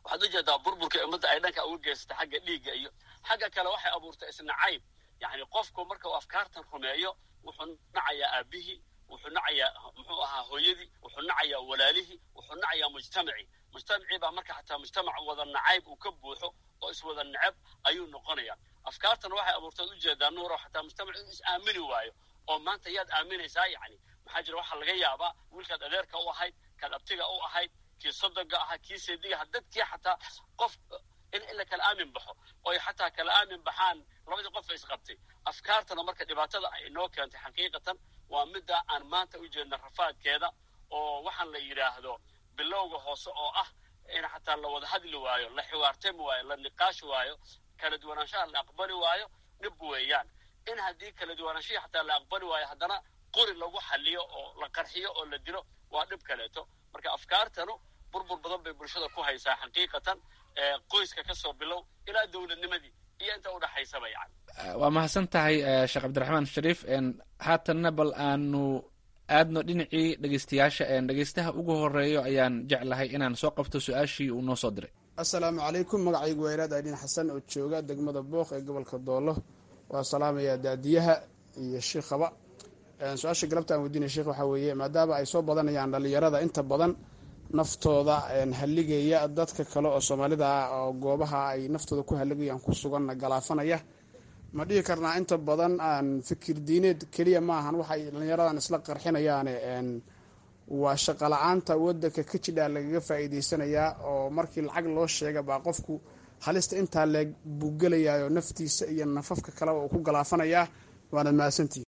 waxaad ujeedaa burburka ummadda ay dhanka uga geysata xagga dhiigga iyo xagga kale waxay abuurtay isnacayb yacni qofku marka uu afkaartan rumeeyo wuxuu nacayaa aabihii wuxuu nacayaa muxuu ahaa hooyadii wuxuu nacayaa walaalihii wuxuu nacayaa mujtamacii mujtamacii baa marka xataa mujtamac wada nacayb uu ka buuxo oo iswada necab ayuu noqonaya afkaartan waxay abuurtay ujeedaa nuuro xataa mujtamac inuu is aamini waayo oo maanta yaad aaminaysaa yacni maxaa jira waxaa laga yaabaa wiilkaad adeerka u ahayd kaad abtiga u ahayd kii sodoga ahaa kii seediga ahaa dadkii xataa qof in in la kala aamin baxo oy xataa kala aamin baxaan labadii qof isqabtay afkaartana marka dhibaatada ay inoo keentay xaqiiqatan waa midda aan maanta u jeedna rafaadkeeda oo waxaan la yidhaahdo bilowga hoose oo ah in xataa la wada hadli waayo la xiwaartami waayo la niqaashi waayo kala duwanaanshaha la aqbali waayo dhib weeyaan in haddii kala duwanaanshihii xataa la aqbali waayo haddana qori lagu xaliyo oo la qarxiyo oo la dilo waa dhib kaleeto marka afkaartanu burbur badan bay bulshada ku haysaa xaqiiqatan qoyska ka soo bilow ilaa dowladnimadii iyo inta udhaxaysaba yani waa mahadsan tahay sheekh cabdiraxmaan shariif haatanna bal aanu aadno dhinacii dhegeystayaasha dhegeystaha ugu horeeyo ayaan jeclahay inaan soo qabto su-aashii uu noo soo diray assalaamu calaykum magacaygu weyraad aydhin xasan oo jooga degmada booq ee gobolka doolo waa salaamayaa daadiyaha iyo shiikhaba su-aasha galabta aan weydiinaya sheekh waxaa weeye maadaama ay soo badanayaan dhalinyarada inta badan naftooda halligaya dadka kale oo soomaalida ah oo goobaha ay naftooda ku halligayaan ku suganna galaafanaya ma dhihi karnaa inta badan aan fikir diineed keliya maahan waxay dhalinyaradan isla qarxinayaane waa shaqo la-aanta wadanka ka jidhaa lagaga faa'iideysanayaa oo markii lacag loo sheega baa qofku halista intaa leeg buu gelayaayoo naftiisa iyo nafafka kaleba uu ku galaafanayaa waana mahadsantihi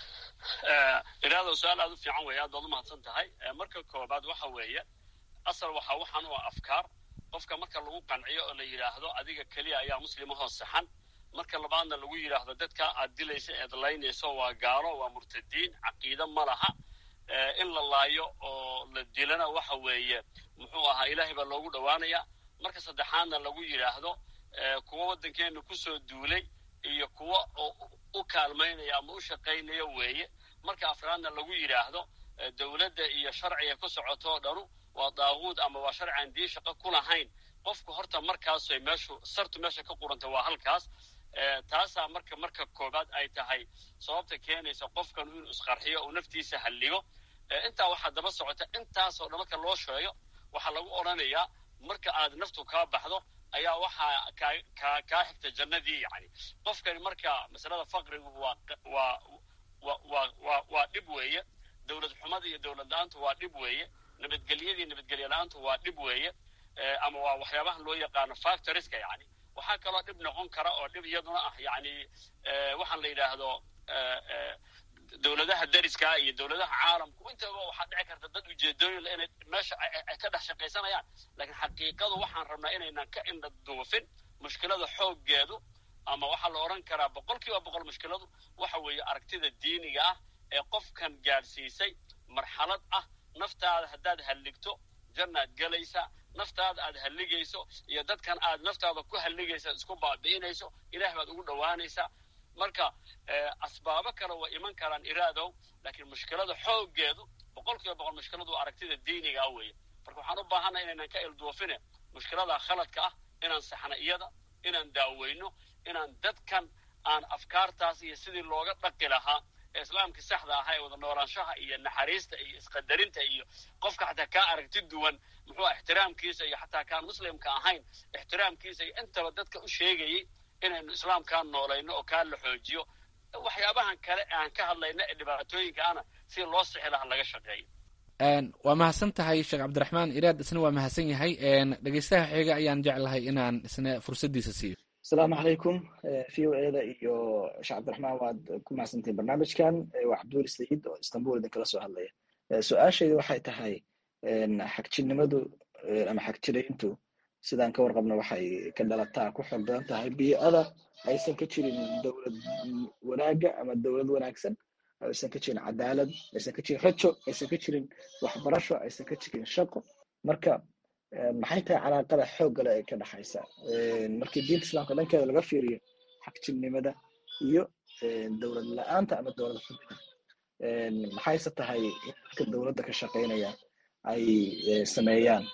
iraado su-aal aad u fiican weeye aad baad umahadsan tahay marka koobaad waxa weeye asal waxa waxaan u afkaar qofka marka lagu qanciyo oo la yidhaahdo adiga keliya ayaa muslimahoo saxan marka labaadna lagu yidhaahdo dadka aad dilaysa eed laynayso waa gaalo waa murtadiin caqiide ma laha in la laayo oo la dilana waxa weeye muxuu ahaa ilaahay baa loogu dhowaanaya marka saddexaadna lagu yidhaahdo kuwa waddankeena kusoo duulay iyo kuwa u kaalmaynaya ama u shaqaynaya weeye marka afraadna lagu yidhaahdo dowladda iyo sharciga ku socotoo dhanu waa daaquud ama waa sharci aan diin shaqo ku lahayn qofku horta markaasay meeshu sartu meesha ka quranta waa halkaas taasaa marka marka koobaad ay tahay sababta keenaysa qofkan inuu isqarxiyo uu naftiisa halligo intaa waxaa daba socota intaasoo dhan marka loo sheego waxaa lagu odhanayaa marka aad naftu kaa baxdo ayaa waxaa kaa kaa kaa xigta jannadii yani qofkani marka masalada faqrigu waa waa wa waa waa waa dhib weeye dowlad xumada iyo dowlad la-aantu waa dhib weeye nabadgelyadii nabadgelye la-aantu waa dhib weeye ama waa waxyaabahan loo yaqaano factoriska yani waxaa kaloo dhib noqon kara oo dhib iyaduna ah yani waxaan la yidhaahdo dowladaha dariska iyo dowladaha caalamku intaba waxaa dhici karta dad ujeedooyin inay meesha ay ka dhex shaqaysanayaan laakiin xaqiiqadu waxaan rabnaa inaynan ka indha duufin mushkilada xooggeedu ama waxaa la odhan karaa boqol kiiba boqol mushkiladu waxa weeye aragtida diiniga ah ee qofkan gaadhsiisay marxalad ah naftaada haddaad halligto jannaad gelaysa naftaada aad halligayso iyo dadkan aad naftaada ku halligaysa isku baabi'inayso ilaah baad ugu dhowaanaysaa marka asbaabo kale way iman karaan iraadow laakiin mushkilada xooggeedu boqol kiiba boqol mushkiladu aragtida diinigaa weeye marka waxaan u baahanay inaynan ka ilduufine mushkilada khaladka ah inaan saxna iyada inaan daaweyno inaan dadkan aan afkaartaas iyo sidii looga dhaqi lahaa ee islaamkii saxda ahaa ee wada noolaanshaha iyo naxariista iyo isqadarinta iyo qofka xataa kaa aragti duwan muxuu ixtiraamkiisa iyo xataa kaan muslimka ahayn ixtiraamkiisa iyo intaba dadka u sheegayay inaynu islaamkaa noolayno oo kaa la xoojiyo waxyaabahan kale aan ka hadlayna ee dhibaatooyinka ana si loo sixi laha laga shaqeeyo waa mahadsan tahay sheekh cabdiraxmaan iraad isna waa mahadsan yahay dhegeystaha xiga ayaan jeclahay inaan isna fursaddiisa siiyo asalaamu calaykum v o eda iyo sheekh cabdiraxmaan waad ku mahadsantahin barnaamijkan waa cabduuli sayid oo istanbul idinkala soo hadlaya su-aashayda waxay tahay xagjirnimadu ama xagjirayntu sidaan ka warqabno waxay ka dhalataa ku xoog badan tahay bii'ada aysan ka jirin dowlad wanaagga ama dowlad wanaagsan aysan ka jirin cadaalad aysan ka jirin rajo aysan ka jirin waxbarasho aysan ka jirin shaqo marka maxay tahay calaaqada xooggale ee ka dhexaysa markii diinta islaamka dhankeeda laga fiiriyo xagjirnimada iyo dowlad la-aanta ama dowlad xumida maxayse tahay in dadka dowladda ka shaqaynaya ay sameeyaan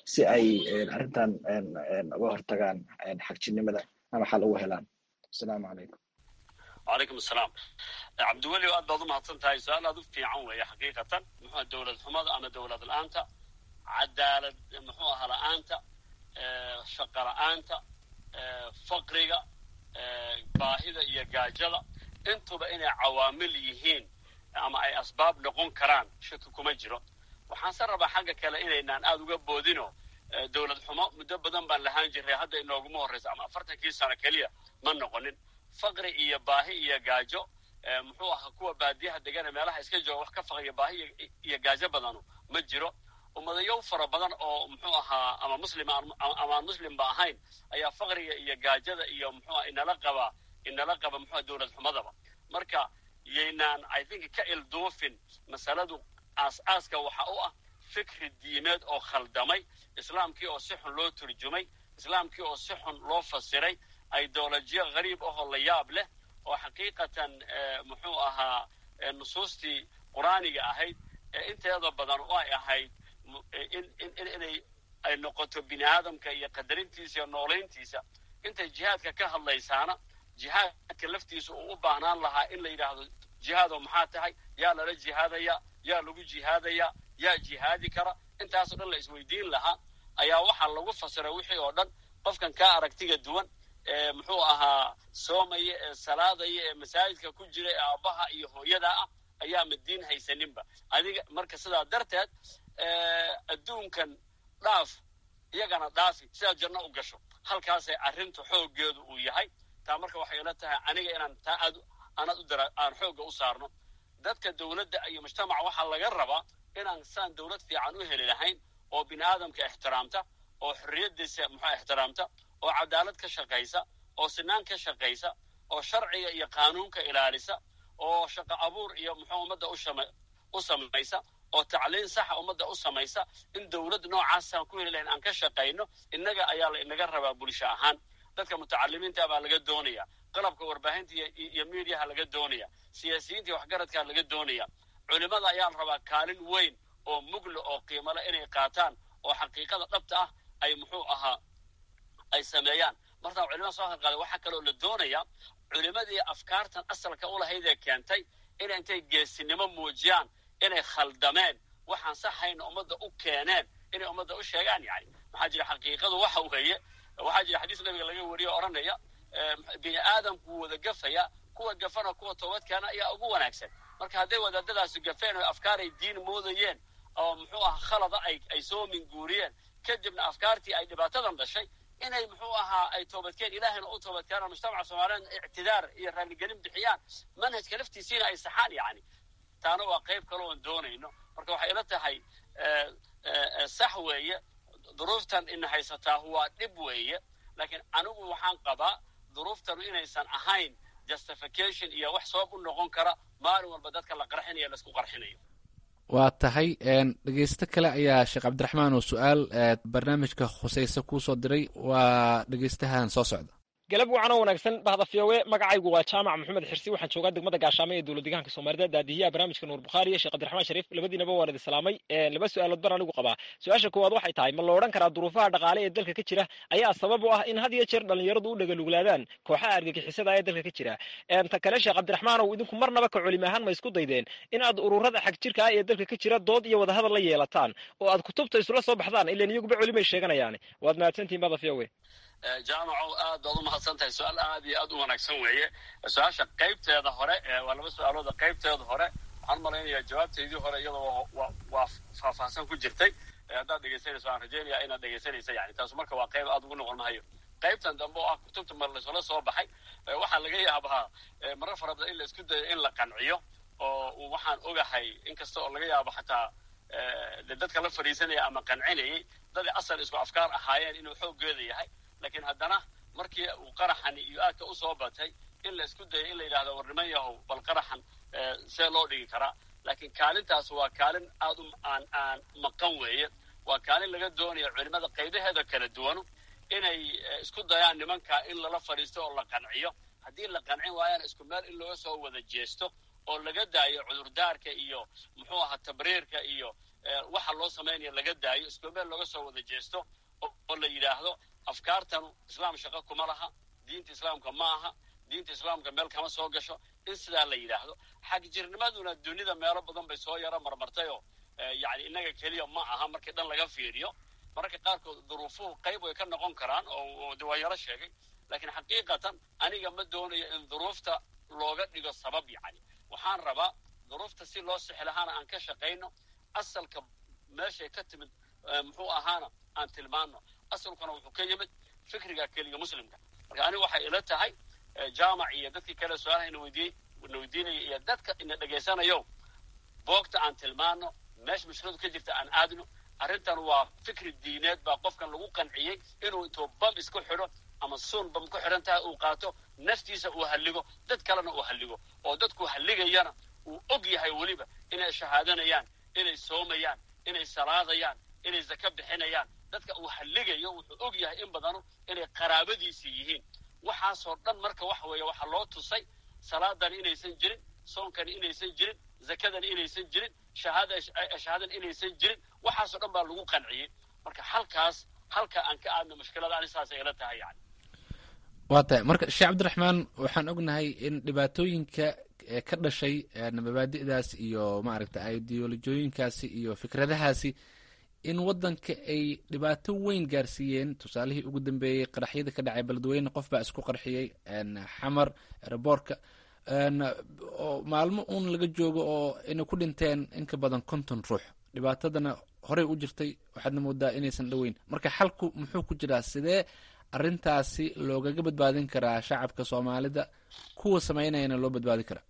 si ay arrintan uga hortagaan xagjirnimada ama xal ugu helaan asalaamu calaykum wacalaykum asalaam cabdiweli aad baad u mahadsan tahay su-aal aad u fiican weeye xaqiiqatan muxuu dowlad xumada ama dowlad la-aanta cadaalad muxuu aha la-aanta shaqa la-aanta faqriga baahida iyo gaajada intuba inay cawaamil yihiin ama ay asbaab noqon karaan shaki kuma jiro waxaanse rabaa xagga kale inaynaan aada uga boodino dowlad xumo muddo badan baan lahaan jiray hadda inooguma horraysa ama afartankii sano keliya ma noqonin faqri iyo baahi iyo gaajo muxuu ahaa kuwa baadiyaha degana meelaha iska jooga wax ka faqriya baahi iyo gaajo badanu ma jiro ummadayow fara badan oo muxuu ahaa ama muslim amaan muslimba ahayn ayaa faqriga iyo gaajada iyo muxuuaha inala qaba inala qaba muxua dowlad xumadaba marka yaynaan i think ka ilduufin masaladu aas-aaska waxa u ah fikri diimeed oo khaldamay islaamkii oo si xun loo turjumay islaamkii oo si xun loo fasiray ideolojiya hariib ahoo la yaab leh oo xaqiiqatan muxuu ahaa nusuustii qur-aaniga ahayd inteeda badan oo ay ahayd inay ay noqoto bini aadamka iyo qadarintiisa iyo noolayntiisa intay jihaadka ka hadlaysaana jihaadka laftiisa uu u baahnaan lahaa in la yidhaahdo jihaado maxaa tahay yaa lala jihaadaya yaa lagu jihaadaya yaa jihaadi kara intaasoo dhan la isweydiin lahaa ayaa waxaa lagu fasiray wixii oo dhan qofkan kaa aragtiga duwan ee muxuu ahaa soomaya ee salaadaya ee masaajidka ku jira ee aabbaha iyo hooyada ah ayaa madiin haysaninba adiga marka sidaa darteed adduunkan dhaaf iyagana dhaafi sidaad janno u gasho halkaasay arrintu xooggeedu uu yahay taa marka waxay ila tahay aniga inaan taa aad aanad u dara aan xoogga u saarno dadka dowladda iyo mujtamaca waxaa laga rabaa inaan saan dowlad fiican u heli lahayn oo bini aadamka ixtiraamta oo xorriyaddiisa muxua ixtiraamta oo cadaalad ka shaqaysa oo sinaan ka shaqaysa oo sharciga iyo qaanuunka ilaalisa oo shaqo abuur iyo muxuu ummadda u samaysa oo tacliin saxa ummadda u samaysa in dowlad noocaasaan ku heli lahayn aan ka shaqayno innaga ayaa la inaga rabaa bulsho ahaan dadka mutacalimiinta baa laga doonaya qalabka warbaahinta iyo miidiyaha laga doonaya siyaasiyiinta iyo waxgaradkaa laga doonaya culimada ayaa la rabaa kaalin weyn oo mugle oo qiimale inay qaataan oo xaqiiqada dhabta ah ay muxuu ahaa ay sameeyaan martaa culimada soo halqaada waxaa kaloo la doonaya culimadii afkaartan asalka u lahaydee keentay inay intay geesinimo muujiyaan inay khaldameen waxaan saxayna ummadda u keeneen inay ummadda u sheegaan yani maxaa jira xaqiiqadu waxa weeye waxaa jira xadiis nabiga laga wariyo odhanaya bini aadamku wada gafaya kuwa gafana kuwa toobadkeena ayaa ugu wanaagsan marka hadday wadaadadaasi gafeen oo afkaaray diin moodayeen oo muxuu aha khalada ay ay soo minguuriyeen kadibna afkaartii ay dhibaatadan dhashay inay muxuu ahaa ay toobadkeen ilaahayna u toobadkeenaan mujtamaca soomaaliyeed ictidaar iyo raaligelin bixiyaan manhajka laftiisiina ay saxaan yani taana waa qayb kale oon doonayno marka waxay ila tahay sax weeye duruuftan ina haysataa waa dhib weeye laakiin anigu waxaan qabaa duruuftanu inaysan ahayn justification iyo wax sabab u noqon kara maalin walba dadka la qarxinayo laisku qarxinayo waa tahay dhegeysto kale ayaa sheekh cabdiraxmaan oo su-aal barnaamijka khuseyse kuu soo diray waa dhegeystahan soo socda galab wacan oo wanaagsan bahda fiyowe magacaygu waa jaamac maxamed xirsi waxaan joogaa degmada gaashaamo ee dowlad deegaanka soomaalida daadihiyaha barnaamijka nuur bukhaari iyo sheekh cabdiraxmaan shariif labadiinaba waan idi salaamay laba su-aalood baan anigu qabaa su-aasha koowaad waxay tahay ma la odhan karaa duruufaha dhaqaale ee dalka ka jira ayaa sabab u ah in had iyo jeer dhallinyaradu u dhagaluglaadaan kooxaha argagixisada ee dalka ka jira ta kale sheekh cabdiraxmaan ow idinku marnaba ka culim ahaan ma isku daydeen in aad ururada xag jirka ah ee dalka ka jira dood iyo wadahadal la yeelataan oo aad kutubta isula soo baxdaan ilan iyaguba culimay sheeganayaan waad mahadsantihin bahda fiyowe jaamacow aad baad u mahadsan tahay su-aal aad iyo aad u wanaagsan weeye su-aasha qaybteeda hore waa laba su-aalooda qaybteeda hore waxaan malaynayaa jawaabteydii hore iyadoo waa faahfaahsan ku jirtay haddaad dhegeysanayso waan rajeynaya inaad dhegeysanaysa yani taasu marka waa qayb aad ugu noqon mahayo qaybtan dambe oo ah kutubta mar laysula soo baxay waxaa laga yaabaa marar fara badan in la isku dayo in la qanciyo oo waxaan ogahay inkasta oo laga yaabo xataa de dadka la fadhiisanaya ama qancinayay daday asal isku afkaar ahaayeen inuu xooggeeda yahay laakiin haddana markii uu qaraxani iyo aadka u soo batay in la isku dayo in la yidhahdo war niman yahow bal qaraxan see loo dhigi karaa laakiin kaalintaas waa kaalin aad u aan aan maqan weeye waa kaalin laga doonayo culimada qaybaheeda kala duwanu inay isku dayaan nimanka in lala fadhiisto oo la qanciyo haddii la qancin waayana isku meel in looga soo wada jeesto oo laga daayo cudurdaarka iyo muxuu ahaa tabriirka iyo waxa loo samaynaya laga daayo isku meel looga soo wada jeesto oo la yidhaahdo afkaartanu islaam shaqo kuma laha diinta islaamka ma aha diinta islaamka meel kama soo gasho in sidaa la yidhaahdo xagjirnimaduna dunida meelo badan bay soo yaro marmartayoo yani innaga keliya ma aha markii dhan laga fiiriyo mararka qaarkood duruufuhu qayb way ka noqon karaan oo de waa yaro sheegay laakiin xaqiiqatan aniga ma doonayo in duruufta looga dhigo sabab yacni waxaan rabaa duruufta si loo sixi lahaana aan ka shaqayno asalka meeshay ka timid muxuu ahaana aan tilmaano asalkuna wuxuu ka yimid fikriga keliga muslimka marka aniga waxay ila tahay jaamac iyo dadkii kale su-aalaha ina weydiiyey na weydiinaya iyo dadka ina dhegaysanayo boogta aan tilmaano meesha mushkiladu ka jirta aan aadno arrintan waa fikri diineed baa qofkan lagu qanciyey inuu intuu bam isku xidho ama suun bam ku xidhan tahay uu qaato naftiisa uu halligo dad kalena uu halligo oo dadku halligayana uu og yahay weliba inay shahaadanayaan inay soomayaan inay salaadayaan inay zaka bixinayaan dadka uu halligayo wuxuu og yahay in badanu inay qaraabadiisii yihiin waxaasoo dhan marka waxa weeye waxaa loo tusay salaadani inaysan jirin soonkani inaysan jirin zakadani inaysan jirin shahaadani inaysan jirin waxaasoo dhan baa lagu qanciyey marka halkaas halka aan ka aadno mushkilada ani saasay ila tahay yani waa tahay marka sheekh cabdiraxmaan waxaan ognahay in dhibaatooyinka ka dhashay mabaadi'daas iyo maaragta ideolojooyinkaasi iyo fikradahaasi in waddanka ay dhibaato weyn gaarsiiyeen tusaalihii ugu dambeeyey qaraxyada ka dhacay beledweyne qof baa isku qarxiyey xamar reboorka oo maalmo uun laga joogo oo inay ku dhinteen in ka badan konton ruux dhibaatadana horey u jirtay waxaadna moodaa inaysan dhoweyn marka xalku muxuu ku jiraa sidee arrintaasi loogaga badbaadin karaa shacabka soomaalida kuwa samaynayana loo badbaadin karaa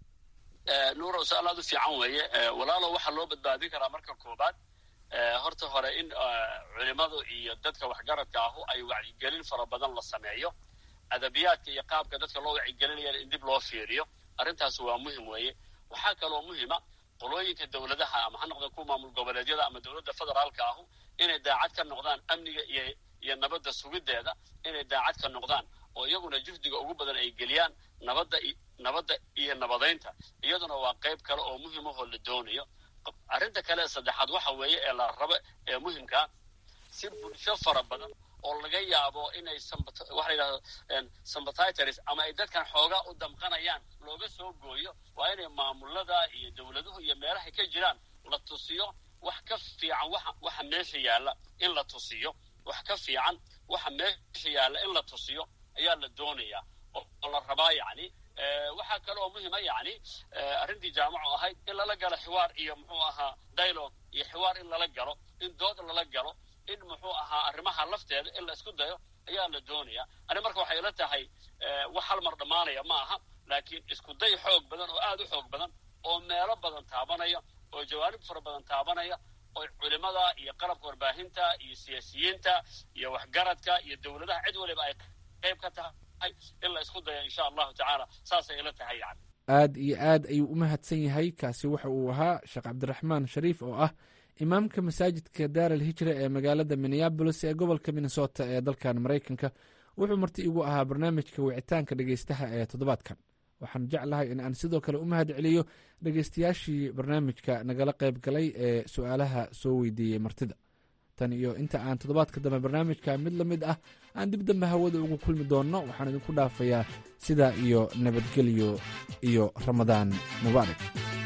nuuro su-aal aad u fiican weeye walaalo waxaa loo badbaadin karaa marka koobaad horta hore in culimadu iyo dadka waxgaradka ahu ay wacyigelin fara badan la sameeyo adabiyaadka iyo qaabka dadka loo wacyigelinayana in dib loo fiiriyo arrintaas waa muhim weeye waxaa kaloo muhima qolooyinka dowladaha ama ha noqdeen kuwa maamul goboleedyada ama dowladda federaalka ahu inay daacad ka noqdaan amniga iyo iyo nabadda sugiddeeda inay daacad ka noqdaan oo iyaguna juhdiga ugu badan ay geliyaan nabadda nabadda iyo nabadaynta iyaduna waa qayb kale oo muhimahoo la doonayo arrinta kale ee saddexaad waxa weeye ee la rabo ee muhimkaa si bulsho fara badan oo laga yaabo inay waxa la yidhahdo sympathitors ama ay dadkan xoogaa u damqanayaan looga soo gooyo waa inay maamulada iyo dowladuhu iyo meelahay ka jiraan la tusiyo wax ka fiican waxa waxa meesha yaalla in la tusiyo wax ka fiican waxa meesha yaalla in la tusiyo ayaa la doonayaa oo la rabaa yacni waxaa kale oo muhima yacni arrintii jaamacu ahayd in lala galo xiwaar iyo muxuu ahaa dialogue iyo xiwaar in lala galo in dood lala galo in muxuu ahaa arrimaha lafteeda in la isku dayo ayaa la doonayaa ani marka waxay ila tahay wax hal mar dhammaanaya ma aha laakiin isku day xoog badan oo aad u xoog badan oo meelo badan taabanaya oo jawaanib fara badan taabanaya oo culimada iyo qalabka warbaahinta iyo siyaasiyiinta iyo waxgaradka iyo dowladaha cid waliba ay qayb ka tahay in la isku dayo insha allahu tacaala saasay ila tahay yani aad iyo aad ayuu u mahadsan yahay kaasi waxa uu ahaa sheekh cabdiraxmaan shariif oo ah imaamka masaajidka daar al hijra ee magaalada minneabolis ee gobolka minnesota ee dalkan maraykanka wuxuu marti igu ahaa barnaamijka wicitaanka dhegeystaha ee toddobaadkan waxaan jeclahay in aan sidoo kale u mahad celiyo dhegeystayaashii barnaamijka nagala qayb galay ee su-aalaha soo weydiiyey martida tan iyo inta aan toddobaadka dambe barnaamijka mid la mid ah aan dib dambe hawada ugu kulmi doonno waxaan idinku dhaafayaa sidaa iyo nabadgelyo iyo ramadaan mubaarak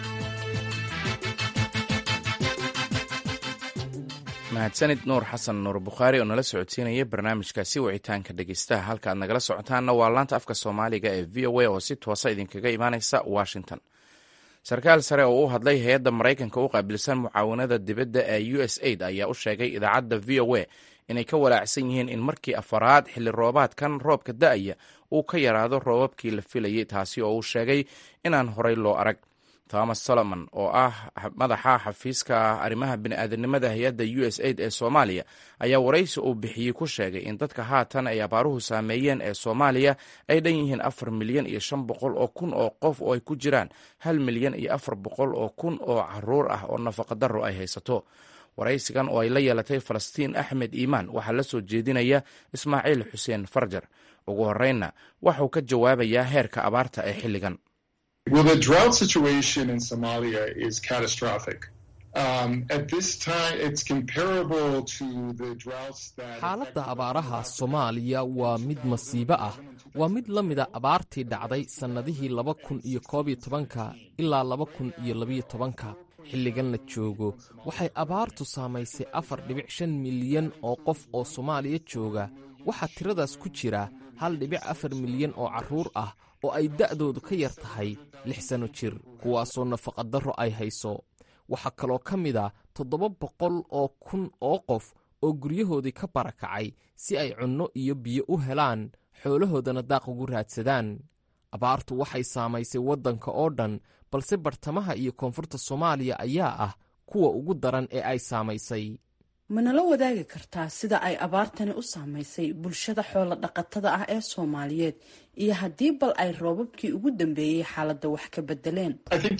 mahadsanid nuur xasan nuur bukhaari oo nala socodsiinaya barnaamijkaasi wicitaanka dhegeystaha halka aad nagala socotaanna waa laanta afka soomaaliga ee v o a oo si toosa idinkaga imaaneysa washington sarkaal sare oo u hadlay hay-adda maraykanka u qaabilsan mucaawanada dibadda ee u s aid ayaa u sheegay idaacadda v o a inay ka walaacsan yihiin in markii afaraad xilli roobaadkan roobka da-aya uu ka yaraado roobabkii la filayay taasi oo uu sheegay inaan horey loo arag thomas solomon oo ah madaxa xafiiska arrimaha bini'aadanimada hay-adda u s aid ee soomaaliya ayaa waraysi uu bixiyey ku sheegay in dadka haatan ay abaaruhu saameeyeen ee soomaaliya ay dhan yihiin afar milyan iyo shan boqol oo kun oo qof oo ay ku jiraan hal milyan iyo afar boqol oo kun oo caruur ah oo nafaqadaro ay haysato waraysigan oo ay la yeelatay falastiin axmed iimaan waxaa la soo jeedinaya ismaaciil xuseen farjar ugu horreynna waxauu ka jawaabayaa heerka abaarta ee xilligan Well, the drought situation in Somalia is catastrophic. xaaladda abaaraha soomaaliya waa mid masiibo ah waa mid la mida abaartii dhacday sannadihii laba kun iyo koob iyo tobanka ilaa laba kun iyo labiyo tobanka xilligan la joogo waxay abaartu saamaysay afar dhibic shan milyan oo qof oo soomaaliya jooga waxaa tiradaas ku jira hal dhibic afar milyan oo carruur ah oo ay da'doodu ka yar tahay lix sanno jir kuwaasoo nafaqadarro ay hayso waxaa kaloo ka mid a toddoba boqol oo kun oo qof oo guryahoodii ka barakacay si ay cunno iyo biyo u helaan xoolahoodana daaq ugu raadsadaan abaartu waxay saamaysay waddanka oo dhan balse bartamaha iyo koonfurta soomaaliya ayaa ah kuwa ugu daran ee ay saamaysay manala wadaagi kartaa sida ay abaartani u saamaysay bulshada xoolo dhaqatada ah ee soomaaliyeed iyo haddii bal ay roobabkii ugu dambeeyey xaaladda wax ka bedeleen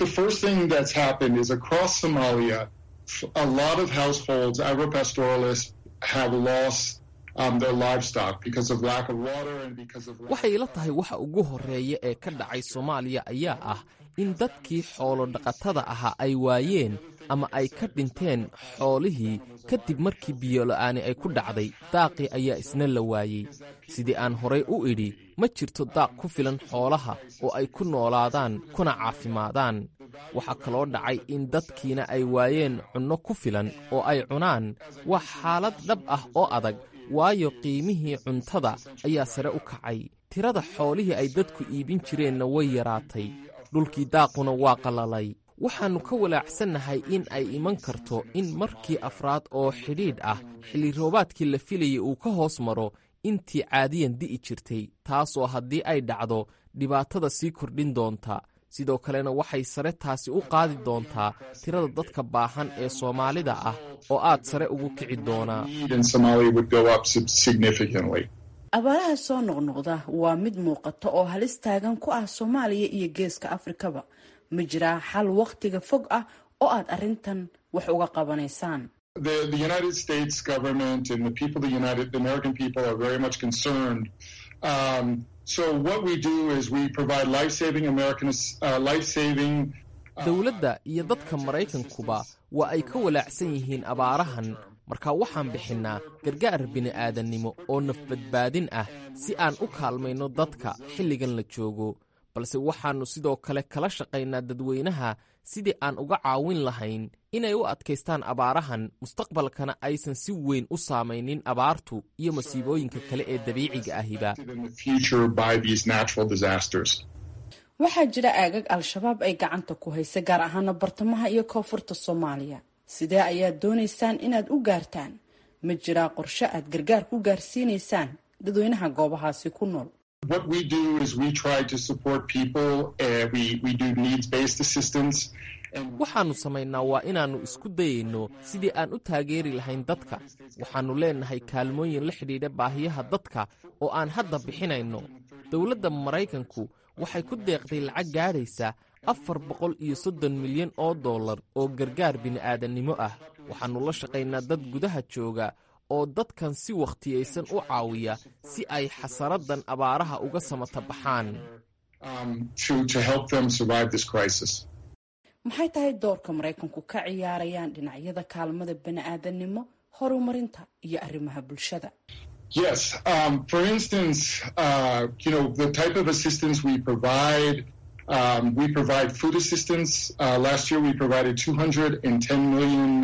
waxay ila tahay waxa ugu horreeya ee ka dhacay soomaaliya ayaa ah in dadkii xoolo dhaqatada ahaa ay waayeen ama ay ka dhinteen xoolihii kadib markii biyola'aani ay ku dhacday daaqii ayaa isna la waayey sidii aan horay u idhi ma jirto daaq ku filan xoolaha oo ay ku noolaadaan kuna caafimaadaan waxaa kaloo dhacay in dadkiina ay waayeen cunno ku filan oo ay cunaan waa xaalad dhab ah oo adag waayo qiimihii cuntada ayaa sare u kacay tirada xoolihii ay dadku iibin jireenna way yaraatay dhulkii daaquna waa qallalay waxaannu ka walaacsannahay in ay iman karto in markii afraad oo xidhiidh ah xilli roobaadkii la filayay uu ka hoos maro intii caadiyan di'i jirtay taasoo haddii ay dhacdo dhibaatada sii kordhin doonta sidoo kalena waxay sare taasi u qaadi doontaa tirada dadka baahan ee soomaalida ah oo aad sare ugu kici doonaa abaaraha soo noqnoqda waa mid muuqata oo halis taagan ku ah soomaaliya iyo geeska afrikaba ma jiraa xal wakhtiga fog ah oo aad arrintan wax uga qabanaysaan dowladda iyo dadka maraykankuba waa ay ka walaacsan yihiin abaarahan marka waxaan bixinnaa gargaar bini'aadannimo oo nafbadbaadin ah si aan u kaalmayno dadka xilligan la joogo balse waxaannu sidoo kale kala shaqaynaa dadweynaha sidii aan uga caawin lahayn inay u adkaystaan abaarahan mustaqbalkana aysan si weyn u saamaynin abaartu iyo masiibooyinka kale ee dabiiciga ahiba waxaa jira aagag al-shabaab ay gacanta ku haysa gaar ahaana bartamaha iyo koonfurta soomaaliya sidee ayaad doonaysaan inaad u gaartaan ma jiraa qorshe aad gargaar ku gaarsiinaysaan dadweynaha goobahaasi ku nool waxaannu samaynaa waa inaannu isku dayayno sidii aan u taageeri lahayn dadka waxaannu leennahay kaalmooyin la xidhiidha baahiyaha dadka oo aan hadda bixinayno dowladda maraykanku waxay ku deeqday lacag gaadhaysa afar boqol iyo soddon milyan oo dollar oo gargaar bini'aadannimo ah waxaannu la shaqaynaa dad gudaha jooga oo dadkan si wakhtiyaysan u caawiya si ay xasaradan abaaraha uga samata baxaan maxay tahay doorka maraykanku ka ciyaarayaan dhinacyada kaalmada bani'aadannimo horumarinta iyo arrimaha bulshada Yes. Um, for instance, uh, you know, the type of assistance we provide, um, we provide food assistance. Uh, last year we provided $210 million.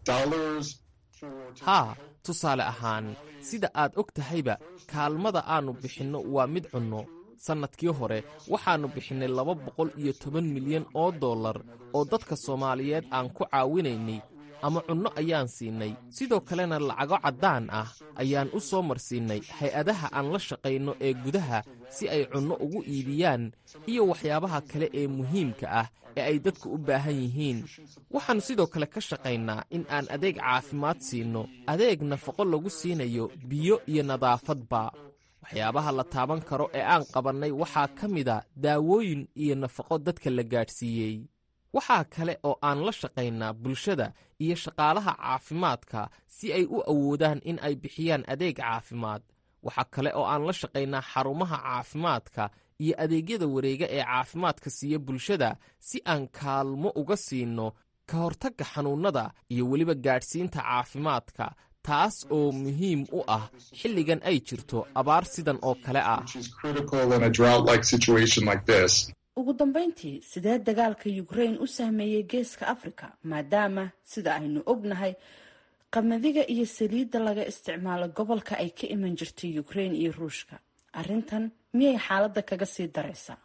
haa tusaale ahaan sida aad og tahayba kaalmada aannu bixinno waa mid cunno sannadkii hore waxaannu bixinnay laba boqol iyo toban milyan oo dollar oo dadka soomaaliyeed aan ku caawinaynay ama cunno ayaan siinay sidoo kalena lacago caddaan ah ayaan u soo marsiinnay hay-adaha aan la shaqayno ee gudaha si ay cunno ugu iibiyaan iyo waxyaabaha kale ee muhiimka ah ee ay dadku u baahan yihiin waxaannu sidoo kale ka shaqaynaa in aan adeeg caafimaad siinno adeeg nafaqo lagu siinayo biyo iyo nadaafadba waxyaabaha la taaban karo ee aan qabannay waxaa ka mida daawooyin iyo nafaqo dadka la gaadhsiiyey waxaa kale oo aan la shaqaynaa bulshada iyo shaqaalaha caafimaadka si ay u awoodaan in ay bixiyaan adeeg caafimaad waxaa kale oo aan la shaqaynaa xarumaha caafimaadka iyo adeegyada wareega ee caafimaadka siiya bulshada si aan kaalmo uga siinno ka hortagga xanuunnada iyo weliba gaadhsiinta caafimaadka taas oo muhiim u ah xilligan ay jirto abaar sidan oo kale ah ugu dambayntii sidee dagaalka ukrain u saameeyey geeska afrika maadaama sida aynu ognahay qamadiga iyo saliidda laga isticmaalo gobolka ay ka iman jirtay ukrain iyo ruushka arrintan miyay xaaladda kaga sii daraysaa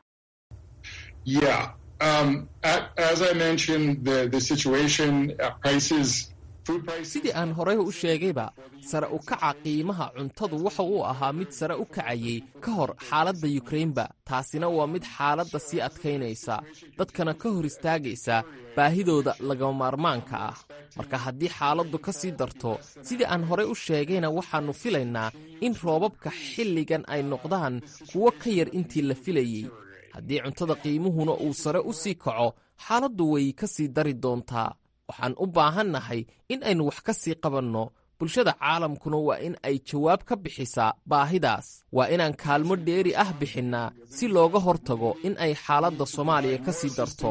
sidii aan horey u sheegayba sare u kaca qiimaha cuntadu waxa uu ahaa mid sare u kacayay ka hor xaaladda yukrainba taasina waa mid xaaladda sii adkaynaysa dadkana ka hor istaagaysa baahidooda lagama maarmaanka ah marka haddii xaaladdu ka sii darto sidii aan horey u sheegayna waxaannu filaynaa in roobabka xilligan ay noqdaan kuwo ka yar intii la filayey haddii cuntada qiimuhuna uu sare u sii kaco xaaladdu way ka sii dari doontaa waxaan u baahannahay in aynu wax ka sii qabanno bulshada caalamkuna waa in ay jawaab ka bixisaa baahidaas waa inaan kaalmo dheeri ah bixinnaa si looga hortago in ay xaaladda soomaaliya ka sii darto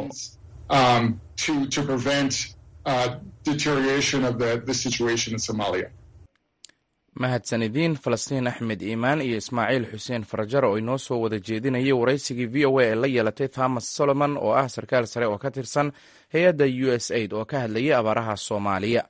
mahadsanidin falastiin axmed iimaan iyo ismaaciil xuseen farajar oo inoo soo wada jeedinayay waraysigii v o a ee la yeelatay thomas solomon oo ah sarkaal sare oo ka tirsan hay-adda u s aid oo ka hadlayay abaaraha soomaaliya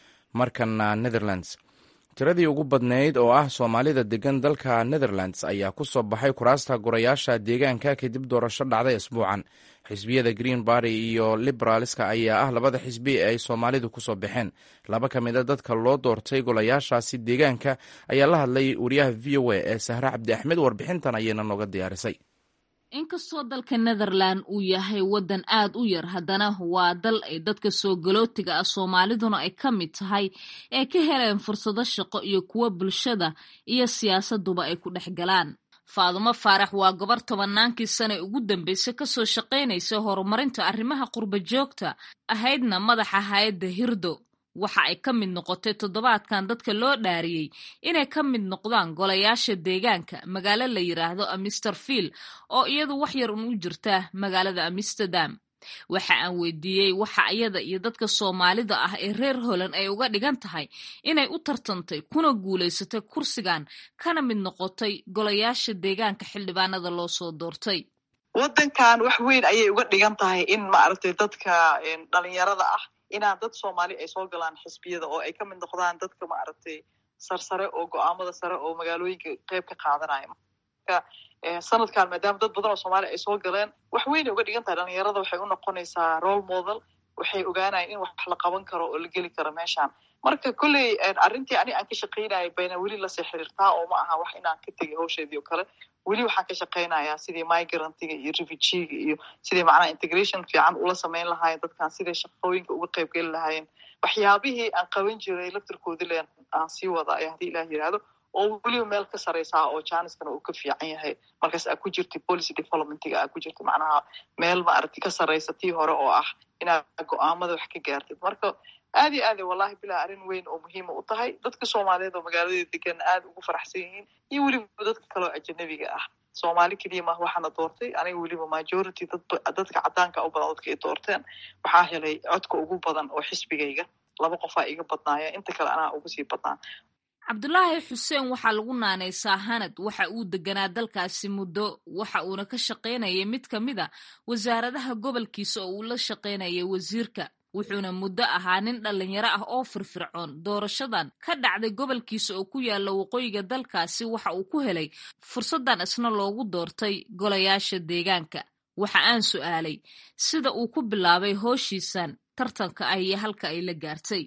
markana netherlands tiradii ugu badnayd oo ah soomaalida degan dalka netherlands ayaa ku soo baxay kuraasta gurayaasha deegaanka kadib doorasho dhacday isbuucan xisbiyada green barty iyo liberaalska ayaa ah labada xisbi ee ay soomaalidu ku soo baxeen laba ka mid a dadka loo doortay golayaashaasi deegaanka ayaa la hadlay wariyaha v o a ee sahre cabdi axmed warbixintan ayayna nooga diyaarisay inkastoo dalka netherland uu yahay waddan aad u yar haddana waa dal ay dadka soo galootiga ah soomaaliduna ay ka mid tahay ee ka heleen fursado shaqo iyo kuwo bulshada iyo siyaasaduba ay ku dhex galaan faadumo faarax waa gabar tobannaankii sane ugu dambeysay kasoo shaqaynaysa horumarinta arrimaha qurba joogta ahaydna madaxa hay-adda hirdo waxa ay ka mid noqotay toddobaadkan dadka loo dhaariyey inay ka mid noqdaan golayaasha deegaanka magaalo la yidhaahdo amisterfield oo iyadu wax yar un u jirta magaalada amsterdam waxa aan weydiiyey waxa iyada iyo dadka soomaalida ah ee reer holand ay uga dhigan tahay inay u tartantay kuna guulaysatay kursigan kana mid noqotay golayaasha deegaanka xildhibaanada loo soo doortay waddankan wax weyn ayay uga dhigan tahay in maaragtay dadka dhalinyarada ah inaan dad soomaali ay soo galaan xisbiyada oo ay ka mid noqdaan dadka maaragtay sarsare oo go-aamada sare oo magaalooyinka qeyb ka qaadanaya marka sanadkan maadaama dad badan oo soomaaliya ay soo galeen wax weynay uga dhigan tahay dhalinyarada waxay u noqonaysaa role model waxay ogaanayan in wax la qaban karo oo la geli karo meeshaan marka kolley arrintii ani aan ka shaqaynayay bayna weli lasii xiriirtaa oo ma aha wax inaan ka tegay hawsheedii oo kale weli waxaan ka shaqaynayaa sidii migrantiga iyo refugiga iyo sidii macnaha integration fiican ula samayn lahaayeen dadkan siday shaqooyinka uga qayb geli lahaayeen waxyaabihii aan qaban jiray laftirkoodii leen aan sii wadaaya haddii ilaah yidhaahdo oo weliba meel ka saraysaa oo janiskana uu ka fiican yahay markaas aa ku jirta policy developmentiga aa ku jirta macnaha meel maaragti ka saraysa tii hore oo ah inaad go-aamada wax ka gaartid marka aad iyo aad wallahi bilaa arrin weyn oo muhiima u tahay dadka soomaaliyeed oo magaalada degan aad ugu faraxsan yihiin iyo weliba dadka kaleoo ajanabiga ah soomaali keliya mah waxaana doortay aniga weliba majority dadka cadaanka u badan dadka ay doorteen waxaa helay codka ugu badan oo xisbigayga laba qofaa iga badnaaya inta kale anaa ugu sii badnaa cabdulaahi xuseen waxaa lagu naanaysaa hanad waxa uu deganaa dalkaasi muddo waxa uuna ka shaqaynayay mid ka mid a wasaaradaha gobolkiisa oo uu la shaqaynayay wasiirka wuxuuna muddo ahaa nin dhallinyaro ah oo firfircoon doorashadan ka dhacday gobolkiisa oo ku yaalla waqooyiga dalkaasi waxa uu ku helay fursaddan isna loogu doortay golayaasha deegaanka waxa aan su'aalay sida uu ku bilaabay hooshiisan tartanka ah iyo halka ay la gaartay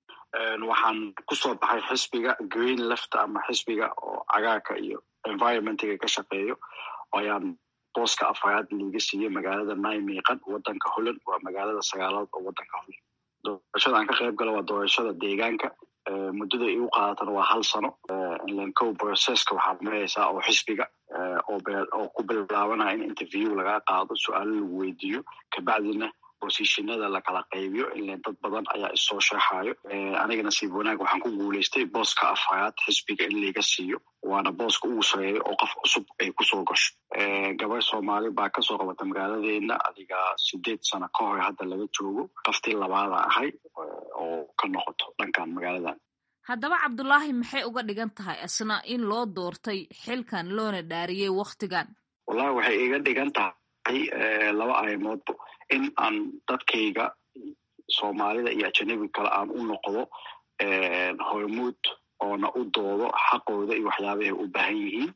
waxaan kusoo baxay xisbiga green left ama xisbiga oo cagaarka iyo environmentiga ka shaqeeyo ayaan booska afaraad liiga siiyey magaalada naymiiqan wadanka holland waa magaalada sagaalaad oo wadanka holland doorashada aan ka qayb gala waa doorashada deegaanka muddada igu qaadatana waa hal sano lancow processka waxaad maraysaa oo xisbiga oo ku bilaabanaya in interview lagaa qaado su-aalo lagu weydiiyo kabacdina bosishinada lakala qaybiyo ilen dad badan ayaa issoo sheexayo aniga nasiib wanaag waxaan ku guulaystay booska afhayaad xisbiga in layga siiyo waana booska ugu sareeya oo qof cusub ay kusoo gasho gabar soomaali baa kasoo qabata magaaladeena adiga sideed sano ka hor hadda laga joogo qaftii labaada ahay oo ka noqoto dhankan magaaladan haddaba cabdulaahi maxay uga dhigan tahay isna in loo doortay xilkan loona dhaariyey wakhtigan wallahi waxay iga dhigan tahay laba arrimoodba in aan dadkayga soomaalida iyo ajanabiga kale aan u noqdo hormuud oona u doodo xaqooda iyo waxyaabahay u baahan yihiin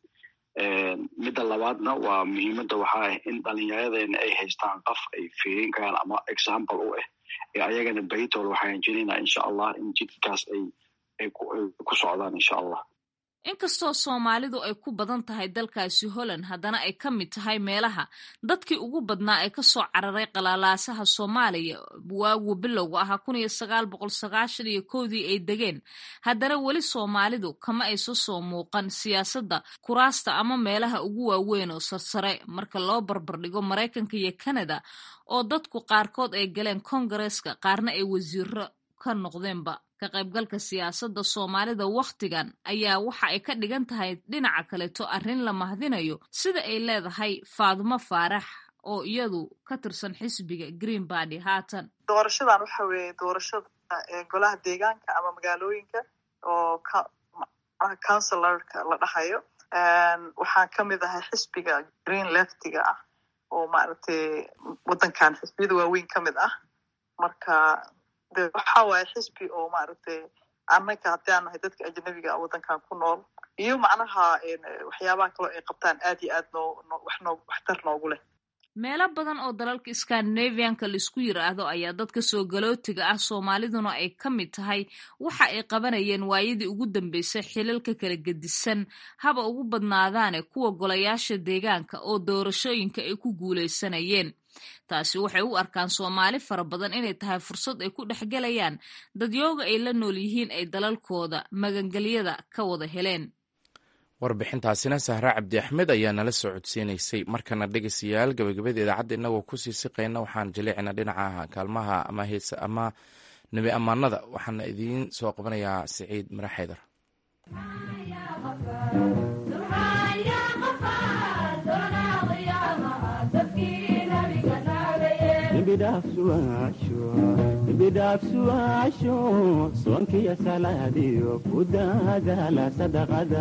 midda labaadna waa muhiimadda waxaa ah in dhalinyaradeenna ay haystaan qof ay fiirin karaan ama example u ah ee ayagana beritol waxaan rajinaynaa insha allah in jidkaas ay ay ku socdaan insha allah inkastoo soomaalidu ay ku badan tahay dalkaasi holland haddana ay ka mid tahay meelaha dadkii ugu badnaa ee kasoo cararay qalaalaasaha soomaaliya waagu bilowga ahaa kun iyo sagaal boqol sagaashan iyo kowdii ay degeen haddana weli soomaalidu kama aysa soo muuqan siyaasadda kuraasta ama meelaha ugu waaweyn oo sarsare marka loo barbardhigo maraykanka iyo canada oo dadku qaarkood ay galeen kongareeska qaarna ay wasiiro ka noqdeenba ka qaybgalka siyaasadda soomaalida wakhtigan ayaa waxa ay ka dhigan tahay dhinaca kaleto arrin la mahdinayo sida ay leedahay faadumo faarax oo iyadu ka tirsan xisbiga green bardy haatan doorashadan waxa weeye doorashada golaha deegaanka ama magaalooyinka oo councilorka la dhahayo waxaan ka mid ahay xisbiga green leftiga ah oo maaragtay waddankan xisbiyada waaweyn ka mid ah marka de waxa waaye xisbi oo maaragtay annaga haddii aan nahay dadka ajanabiga ah waddankan ku nool iyo macnaha waxyaabaha kaloo ay qabtaan aad iyo aad noo noo wax noo waxtar noogu leh meelo badan oo dalalka scandinavianka laisku yiraahdo ayaa dadka soo galootiga ah soomaaliduna ay ka mid tahay waxa ay qabanayeen waayadii ugu dambeysay xilalka kala gedisan haba ugu badnaadaane kuwa golayaasha deegaanka oo doorashooyinka ay ku guulaysanayeen taasi waxay u arkaan soomaali fara badan inay tahay fursad ay ku dhexgelayaan dadyooga ay la nool yihiin ay dalalkooda magangelyada ka wada heleen warbixintaasina sahre cabdi axmed ayaa nala soo codsiinaysay markana dhegeystayaal gabagabada idaacadda innagoo kusii siqayna waxaan jaleecina dhinaca kaalmaha ama heese ama nebi ammaanada waxaana idiin soo qabanayaa siciid mara xaydar bidhaafsuwaasho soonkiyo salaadiyo ku daadaala sadaqada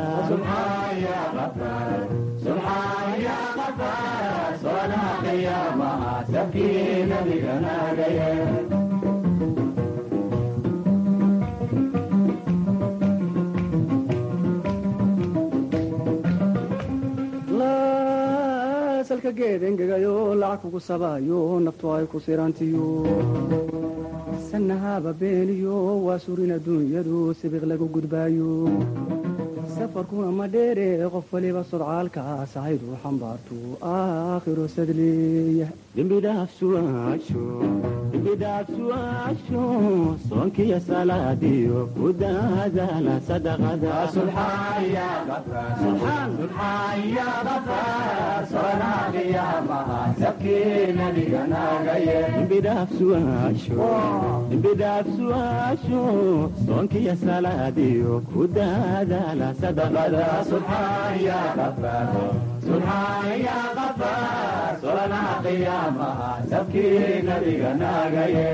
salka geed engegayo lacag kugu sabaayo naftu ay ku sirantiyo sanahaba beeniyo waa surin adduunyadu sibiq lagu gudbaayo safarkuna ma dheere qof waliba sodcaalkaas ahaydu xambaartu aakhiro sadleeya dembidhaafsuwaasho soonkiyo salaadiyo ku daadaala sadaqadembidhaafsuwaasho soonkiyo salaadiyo ku daadaala solana qiyaamaha sabkii nabiga naagaye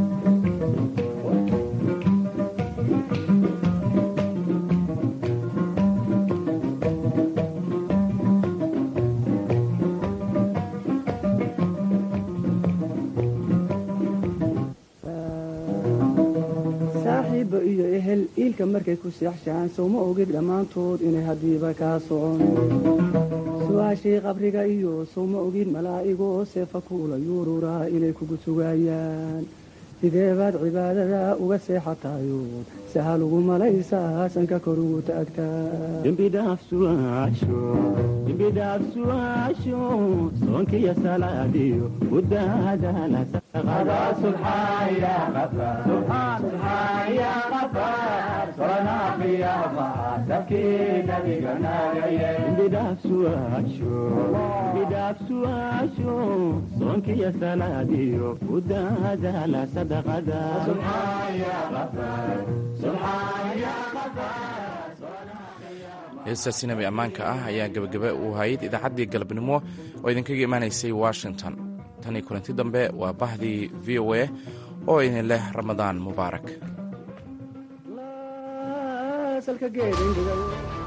saaxiibba iyo ehel iilka markay ku seexshaan sowma ogid dhammaantood inay haddiiba kaa socon su-aashii qabriga iyo sowma ogid malaa'igoo seefa kuula yuururaa inay kugu sugaayaan sidee baad cibaadada uga seexatayood sahal ugu malaysaa sanka kor ugu taagtaadembidhaafsuwaasho soonkiyo salaadiyo ku daadaala sabkii nabiga naagaye bidhaafsuaasho bidhaafsuaasho soonkiyo salaadiyo ku daadaala sadaqada heestaasi nabi ammaanka ah ayaa gebagaba u hayd idaacaddii galabnimo oo idinkaga imaanaysay washington tan iyo kulanti dambe waa bahdii v o a oo idin leh ramadaan mubaarak salka geedindiga